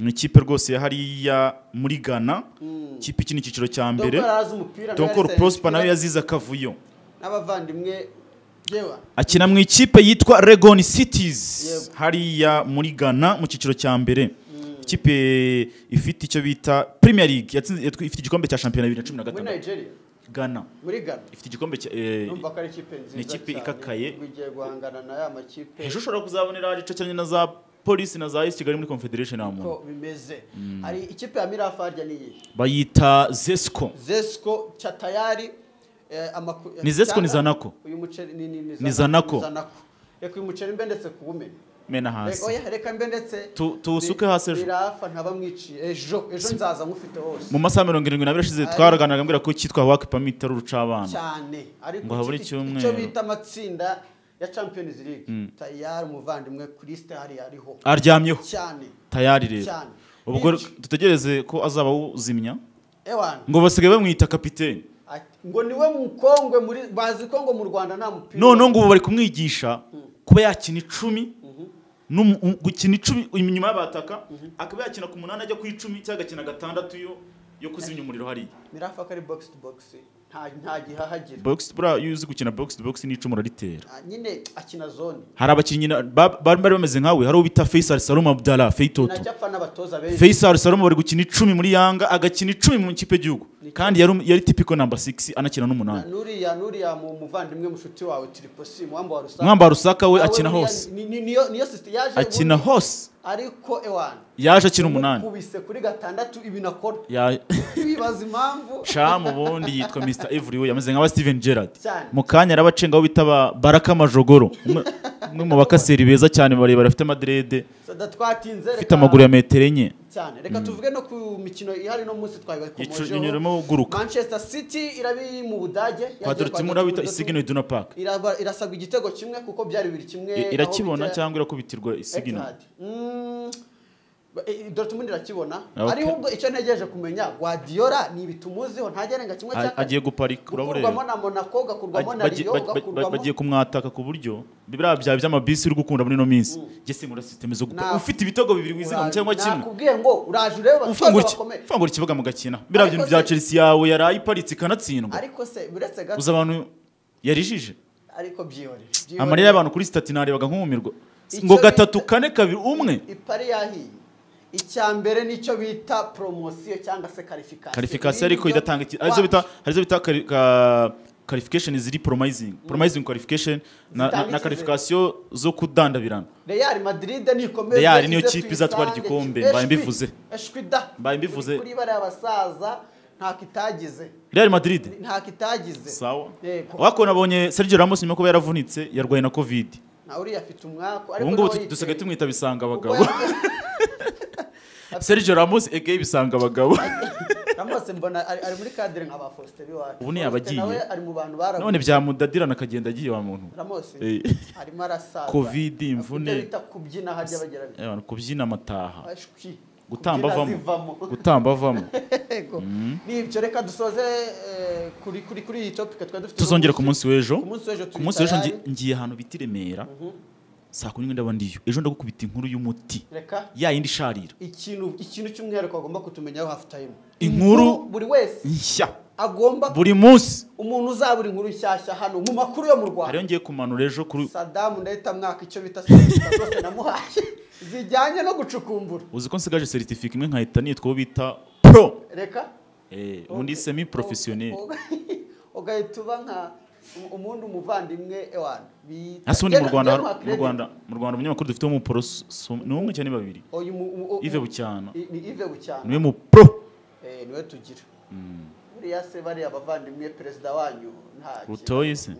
A: Mm,
B: ni ikipe rwose ya hariya muri ghana
A: mm.
B: ikipe ikina icyiciro cya
A: Donkor
B: mbere
A: arazi umupira
B: donkoro prosper nawe
A: nawe
B: yazize akavuyo
A: n'abavandimwe yewe
B: akina mu ikipe yitwa Legon Cities
A: Yego.
B: hariya muri Ghana mu cyiciro cya mbere ikipe ifite icyo bita Premier League yatsinze yatwi- ifite igikombe cya shampiyona bibiri na cumi na
A: muri
B: gatandatu
A: Nigeria
B: Ghana
A: muri Ghana
B: ifite igikombe cya eh,
A: numva ko ari ikipe nziza
B: ni ikipe
A: cyane,
B: ikakaye.
A: ubwo igiye guhangana na ya makipe
B: ejo ushobora kuzabonera igice cyane na za polisi na za East Kigali muri Confederation nta muntu
A: ko bimeze hari ikipe ya Mirafarya ni iyi
B: bayita Zesco
A: Zesco Chatayari eh, amaku-
B: ni Zesco ni
A: cyangwa-
B: Zanaco
A: uyu muceri ni ni
B: Ni Zanaco.
A: reka uyu muceri mbe ndetse kuwumenya
B: mena
A: reka
B: hasi
A: oya reka mbe ndetse
B: Tu- tuwusuke hasi ejo.
A: birafa ntabamwiciye ejo ejo nzaza ngufite hose
B: mu masaha mirongo irindwi n'abiri ashize twaraganiraga mbwira ko kitwa Wake Pamit ari urucabana
A: cyane ariko
B: Ngo habure
A: iki-
B: icyumweru.
A: icyo bita amatsinda ya Champions League tayari umuvandimwe Christ hari ariho
B: aryamyeho
A: cyane
B: tayari rero
A: cyane
B: ubwo
A: Bityo-
B: dutegereze ko azaba awuzimya
A: ewana
B: ngo basigaye bamwita kapiteni
A: ati- ngo niwe mukongwe muri bazi ko ngo mu Rwanda nta mupira
B: noneho ngo ubu bari kumwigisha kuba yakina icumi n'umu- u- gukina icumi inyuma y'abataka akaba yakina ku munani ajya ku icumi cyangwa agakina gatandatu yo yo kuzimya umuriro hariya
A: mirafa ko ari box to box nta nta gihahagira
B: box buriya iyo uzi gukina box to box n'icumu uraritera
A: Ah, nyine akina zone
B: hari abakinnyi na- ba- bari bari bameze nkawe hari uwo bita Faisal Salom Abdallah Feitoto
A: najya apfa n'abatoza benshi
B: Faisal Salom bari gukina icumi muri Yanga agakina icumi mu ikipe y'igihugu kandi yari um- yari typical number 6 anakina n'umunani
A: nuriya nuriya mu muvandimwe mushuti wawe tiriposi muwamba wa rusaka
B: mwamba rusaka we
A: nawe
B: akina
A: buriya
B: hose
A: ni- ni- niyo niyo sisite yaje
B: akina
A: ubundi,
B: hose
A: ariko ewana
B: yaje akina umunani
A: kubise kuri gatandatu ibintu akora
B: Ya-
A: bibaza impamvu
B: cam ubundi yitwa mr everywhere yameze nk'aba steven gerard
A: cyane
B: mu kanya araba acenga aho bita ba- baraka majogoro umwe umwe mu bakaseri beza cyane barebare afite madrede
A: sada twatinze
B: afite amaguru ya metero enye
A: cyane reka tuvuge no ku mikino ihari no munsi twayibakomojeho
B: yinyuramo uguruka
A: manchester city irabi mu budage yagiye
B: kwa dortmund
A: kwa
B: aho bita
A: Dortmund.
B: isiginal iduna park
A: Iraba- irasabwa igitego kimwe kuko byari bibiri kimwe
B: I-
A: aho
B: irakibona
A: bita-
B: cyangwa irakubitirwa isiginal
A: Etihad. Mm, ba- eh, Dortmund irakibona
B: Ah, okay.
A: ari ubwo icyo ntegereje kumenya Guardiola ni ibintu umuziho ntagerenga kimwe cya
B: A-
A: kabiri
B: agiye guparika urabura
A: gukurwamo na Monaco gakurwamo na
B: Bagiye-
A: Lyon
B: baj- baj- baj-
A: gakurwamo
B: bagiye kumwataka ku buryo biriya bya by'amabisi uri gukunda muri ino minsi jese muri sisiteme zo gupa
A: Na-
B: ufite ibitego bibiri wizigamye cyangwa kimwe
A: nakubwiye ngo uraje ureba
B: ufungura iki-
A: bakomeye
B: ufungura ikibuga mugakina biriya
A: Ariko
B: bintu bya
A: se-
B: chelsea yawe yari iparitse ikanatsindwa
A: ariko se uretse gato
B: uzi abantu yarijije
A: ariko byihorere
B: amarira
A: byihorere.
B: y'abantu kuri sitati narebaga nk'umirwa
A: Icyo
B: ngo
A: bita-
B: gatatu kane kabiri umwe
A: ipari yahiye icya mbere nicyo bita poromosiyo cyangwa se karifikasiyo
B: karifikasiyo
A: Ibi
B: ariko
A: nibyo-
B: idatanga iki- arizo bita arizo bita kari- ka- qualification ziri promising promising qualification na, na,
A: Zitanga
B: na
A: icyizere.
B: qualification zo kudandabirana
A: Real Madrid nikomeze
B: Real niyo
A: ize
B: kipe izatwara
A: tuyisange.
B: igikombe,
A: Eshwi,
B: mbaye mbivuze.
A: eshwi da
B: Mbaye mbivuze.
A: kuri bariya basaza nta kitagize
B: Real Madrid
A: nta kitagize
B: sawa
A: Yego.
B: wako nabonye Sergio Ramos nyuma ko yaravunitse yarwaye na covid
A: na uriya afite umwaku ariko
B: ubu ngubu
A: nawe
B: tu- dusigaye
A: yiteye.
B: tumwita bisanga
A: Kuko
B: abagabo Sergio Ramos ege bisanga abagabo
A: yaba- Ramos mbona ari ari muri kadire nka ba Faustin iwacu
B: Ubu ni
A: Faustin
B: abagiye.
A: nawe ari mu bantu baraguye.
B: none byamudadirana akagenda agiye wa muntu
A: Ramos
B: Eh.
A: arimo arasaza
B: Covid,
A: Afite
B: imvune.
A: ibyo bita kubyina harya bagira
B: Eh, abantu kubyina amataha
A: eshwi
B: gutamba
A: Kubyina
B: avamo
A: zivamo.
B: gutamba avamo
A: Yego. nibyo reka dusoze eh, kuri kuri kuri iyi topic twari dufite
B: tuzongera
A: uno
B: ku
A: munsi.
B: munsi w'ejo
A: ku munsi w'ejo
B: ku munsi w'ejo
A: turi
B: ngi- ngiye ahantu bita i Remera saa kumi n'imwe ndaba ndiyo ejo ndagukubita inkuru y'umuti
A: reka
B: ya yindi isharira
A: ikintu ikintu cy'umwihariko bagomba kutumenyaho hafu tayimu
B: Inkuru-
A: buri wese
B: nshya
A: agomba
B: buri munsi
A: umuntu uzabura inkuru nshyashya hano mu makuru yo mu
B: hariyo
A: rwanda
B: ngiye kumanura ejo kuri
A: sadamu mwaka icyo bita sosiyete zose namuhaye zijyanye no gucukumbura
B: uzi ko nsigaje seritifika imwe nkahita nitwa uwo bita pro
A: reka
B: eh, undi semi profesiyoneri
A: O- o- ugahita uba nka umundi umuvandimwe ewana
B: hasi ubundi mu Rwanda mu Rwanda mu Rwanda umunyamakuru dufite w'umuporoso ni umwe cyangwa ni babiri
A: uyu mu- u- u-
B: Yves Bucyana
A: I- ni ive bucyana
B: niwe mu pro
A: Eh, niwe tugira buriya se bariya abavandimwe perezida wanyu nta
B: butoyi se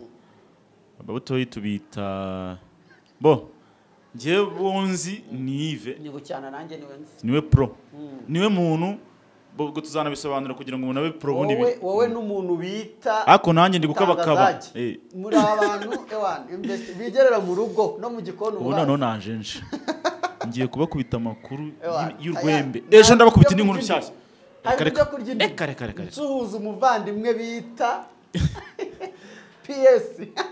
B: ababutoyi tubita bo njyewe bunzi ni Yves
A: ni bucyana nanjye niwe nzi
B: niwe pro niwe muntu bo- ubwo tuzanabisobanura kugira ngo umuntu abe pro ubundi
A: wowe
B: bi-
A: wowe n'umuntu bita
B: ariko nanjye ndi gukabakaba
A: Tangazaji.
B: Eh,
A: muri abantu ewana investi- bigerera mu rugo no mu gikoni
B: ubu
A: ubaza.
B: noneho najenje ngiye kubakubita amakuru
A: Ewana,
B: y'u- y'urwembe
A: aya-
B: ejo ndabakubita
A: nta-
B: n'inkuru
A: ibyo
B: nshyashya
A: hari
B: Reka,
A: ibyo
B: reka.
A: kurya inyuma.
B: reka reka reka reka.
A: nsuhuza umuvandimwe bita ps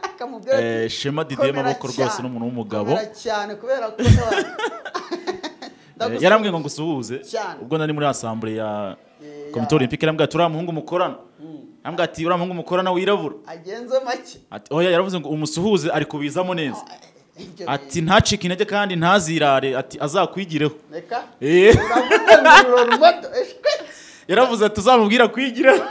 A: akamubwira ati,
B: Eh, shema didier
A: "Komera
B: maboko rwose
A: cyane,
B: ni umuntu w'umugabo
A: komera cyane kubera ko ewana,
B: Eh,
A: ndagusaba
B: yarambwiye ngo ngusuhuze
A: Cyane.
B: ubwo nari muri asambure ya
A: Eh, ya-
B: komite olympique yarambwiye ati uriya muhungu mukorana yarambwiye ati uriya muhungu mukorana wirabura
A: agenze make
B: ati oya yaravuze ngo umusuhuze ari kubizamo neza
A: Ibyo
B: ati ntacike intege kandi ntazirare ati azakwigireho
A: bintu. reka
B: Eh,
A: uravuze ngo urora umuto, eshwe.
B: yaravuze ati uzamubwira kwigireho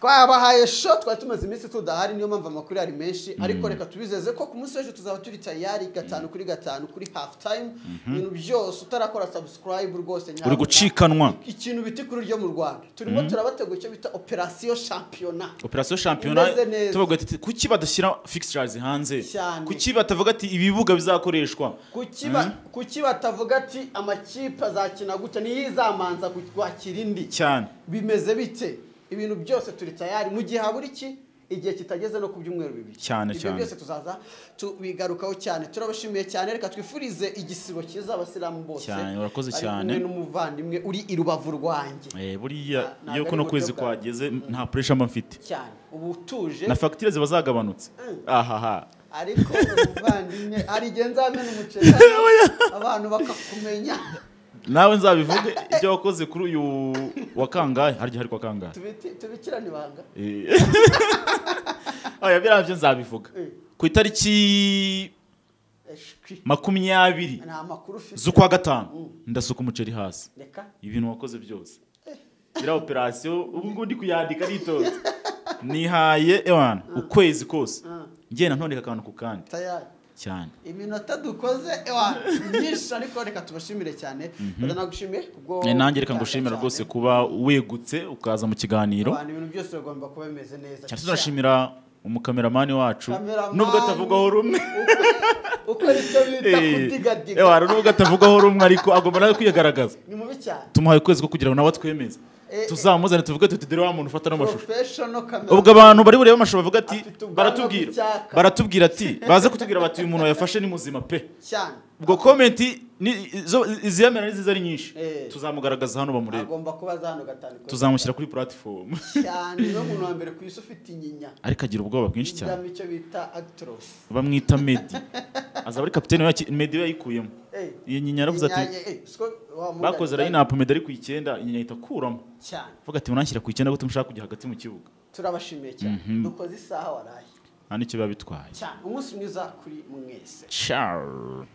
A: twabahaye sho twari tumaze iminsi tudahari niyo mpamvu amakuru ari menshi ariko reka tubizeze ko ku munsi w'ejo tuzaba turi tayari gatanu kuri gatanu kuri hafu tayimu ibintu byose utarakora sabusikarayibu rwose
B: uri
A: nyabona.
B: gucikanwa
A: ikintu bita kuri ryo mu rwanda turimo turabategura icyo bita operasiyo shampiyona
B: operasiyo shampiyona
A: Imeze neza.
B: tuvuga ati kuki badashyira fixtures hanze
A: Cyane.
B: kuki batavuga ati ibibuga bizakoreshwa
A: Kuki ba- kuki batavuga ati amakipe azakina gutya niyizamanza kwakira indi
B: cyane
A: bimeze bite ibintu byose turi tayari mu gihe habura iki igihe kitageze no ku byumweru bibiri
B: Cyane,
A: ibyo
B: cyane.
A: byose tuzaza tubigarukaho cyane turabashimiye cyane reka twifurize igisibo cyiza abasilamu bose
B: Cyane, urakoze
A: Bari
B: cyane.
A: kumwe n'umuvandimwe uri i rubavu rwanjye
B: Eh, buriya
A: Nta-
B: iyo
A: ntabwo
B: kuno
A: ari
B: kwezi
A: uburyo bwawe.
B: kwageze nta pressure mba mfite
A: cyane ubu utuje
B: na fagitire ziba zagabanutse ahaha
A: ariko umuvandimwe arigenza hamwe n'umuceri abantu bakakumenya
B: nawe nzabivuge ibyo wakoze kuri uyu wa kangahe harya hari kwa kangahe
A: Tubiti- tubikirane ibanga
B: Eh. oya biriya byo nzabivuga
A: Eh.
B: ku itariki
A: eshwi
B: makumyabiri
A: nta makuru ufite
B: z'ukwa gatanu ndasuka umuceri hasi
A: reka
B: ibintu wakoze byose ziriya operasiyo ubu ngubu ndi kuyandika nitoza nihaye ewana ukwezi kose ngenda ntondeka akantu ku kandi
A: tayari
B: cyane
A: iminota dukoze ewa myinshi ariko reka tubashimire cyane ndanagushimiye kubwo
B: Eh, nanjye reka ngushimira
A: cyane
B: rwose kuba wegutse ukaza mu kiganiro
A: abantu ibintu byose bigomba kuba bimeze neza
B: cyane tunashimira umukameramani wacu
A: Kameramani.
B: nubwo atavugwaho rumwe
A: uko nicyo bita kudigadiga
B: ewana nubwo atavugwaho rumwe ariko agomba nawe kwigaragaza
A: ni mubi cyane
B: tumuhaye ukwezi ko kugira ngo nawe atwemeze
A: Eh, eh.
B: tuzamuzane tuvuge tuti dore wa muntu ufata n'amashusho
A: professional camera
B: ubwo abantu bari burebe amashusho bavuga ati
A: Afite ubwanwa
B: baratubwira
A: bw'icyaka."
B: baratubwira ati baze kutubwira bati uyu muntu yafashe ni muzima pe
A: cyane
B: ubwo komenti ni- izo- iziyemera ni nziza ari nyinshi
A: Eh.
B: tuzamugaragaza hano bamurebe
A: agomba kuba aza hano gatanu kose.
B: tuzamushyira kuri puratifomu
A: cyane niwe muntu wa mbere ku isi ufite inyinya
B: ariko agira ubwoba bwinshi cyane
A: cyane icyo bita actros
B: bamwita medi azaba ari kapitene waki- medi we yayikuyemo
A: Eh,
B: iyo nyinya yaravuze ati
A: inyanya, eh, siko wa mugani
B: bakoze rayinapu medi ari ku icyenda inyinya ahita akuramo
A: cyane
B: avuga ati munanshyira ku icyenda gute mushaka kujya hagati mu kibuga
A: turabashimiye cyane dukoze isaha waraye
B: nta n'icyo biba bitwaye
A: cyane umunsi mwiza kuri mwese
B: ciao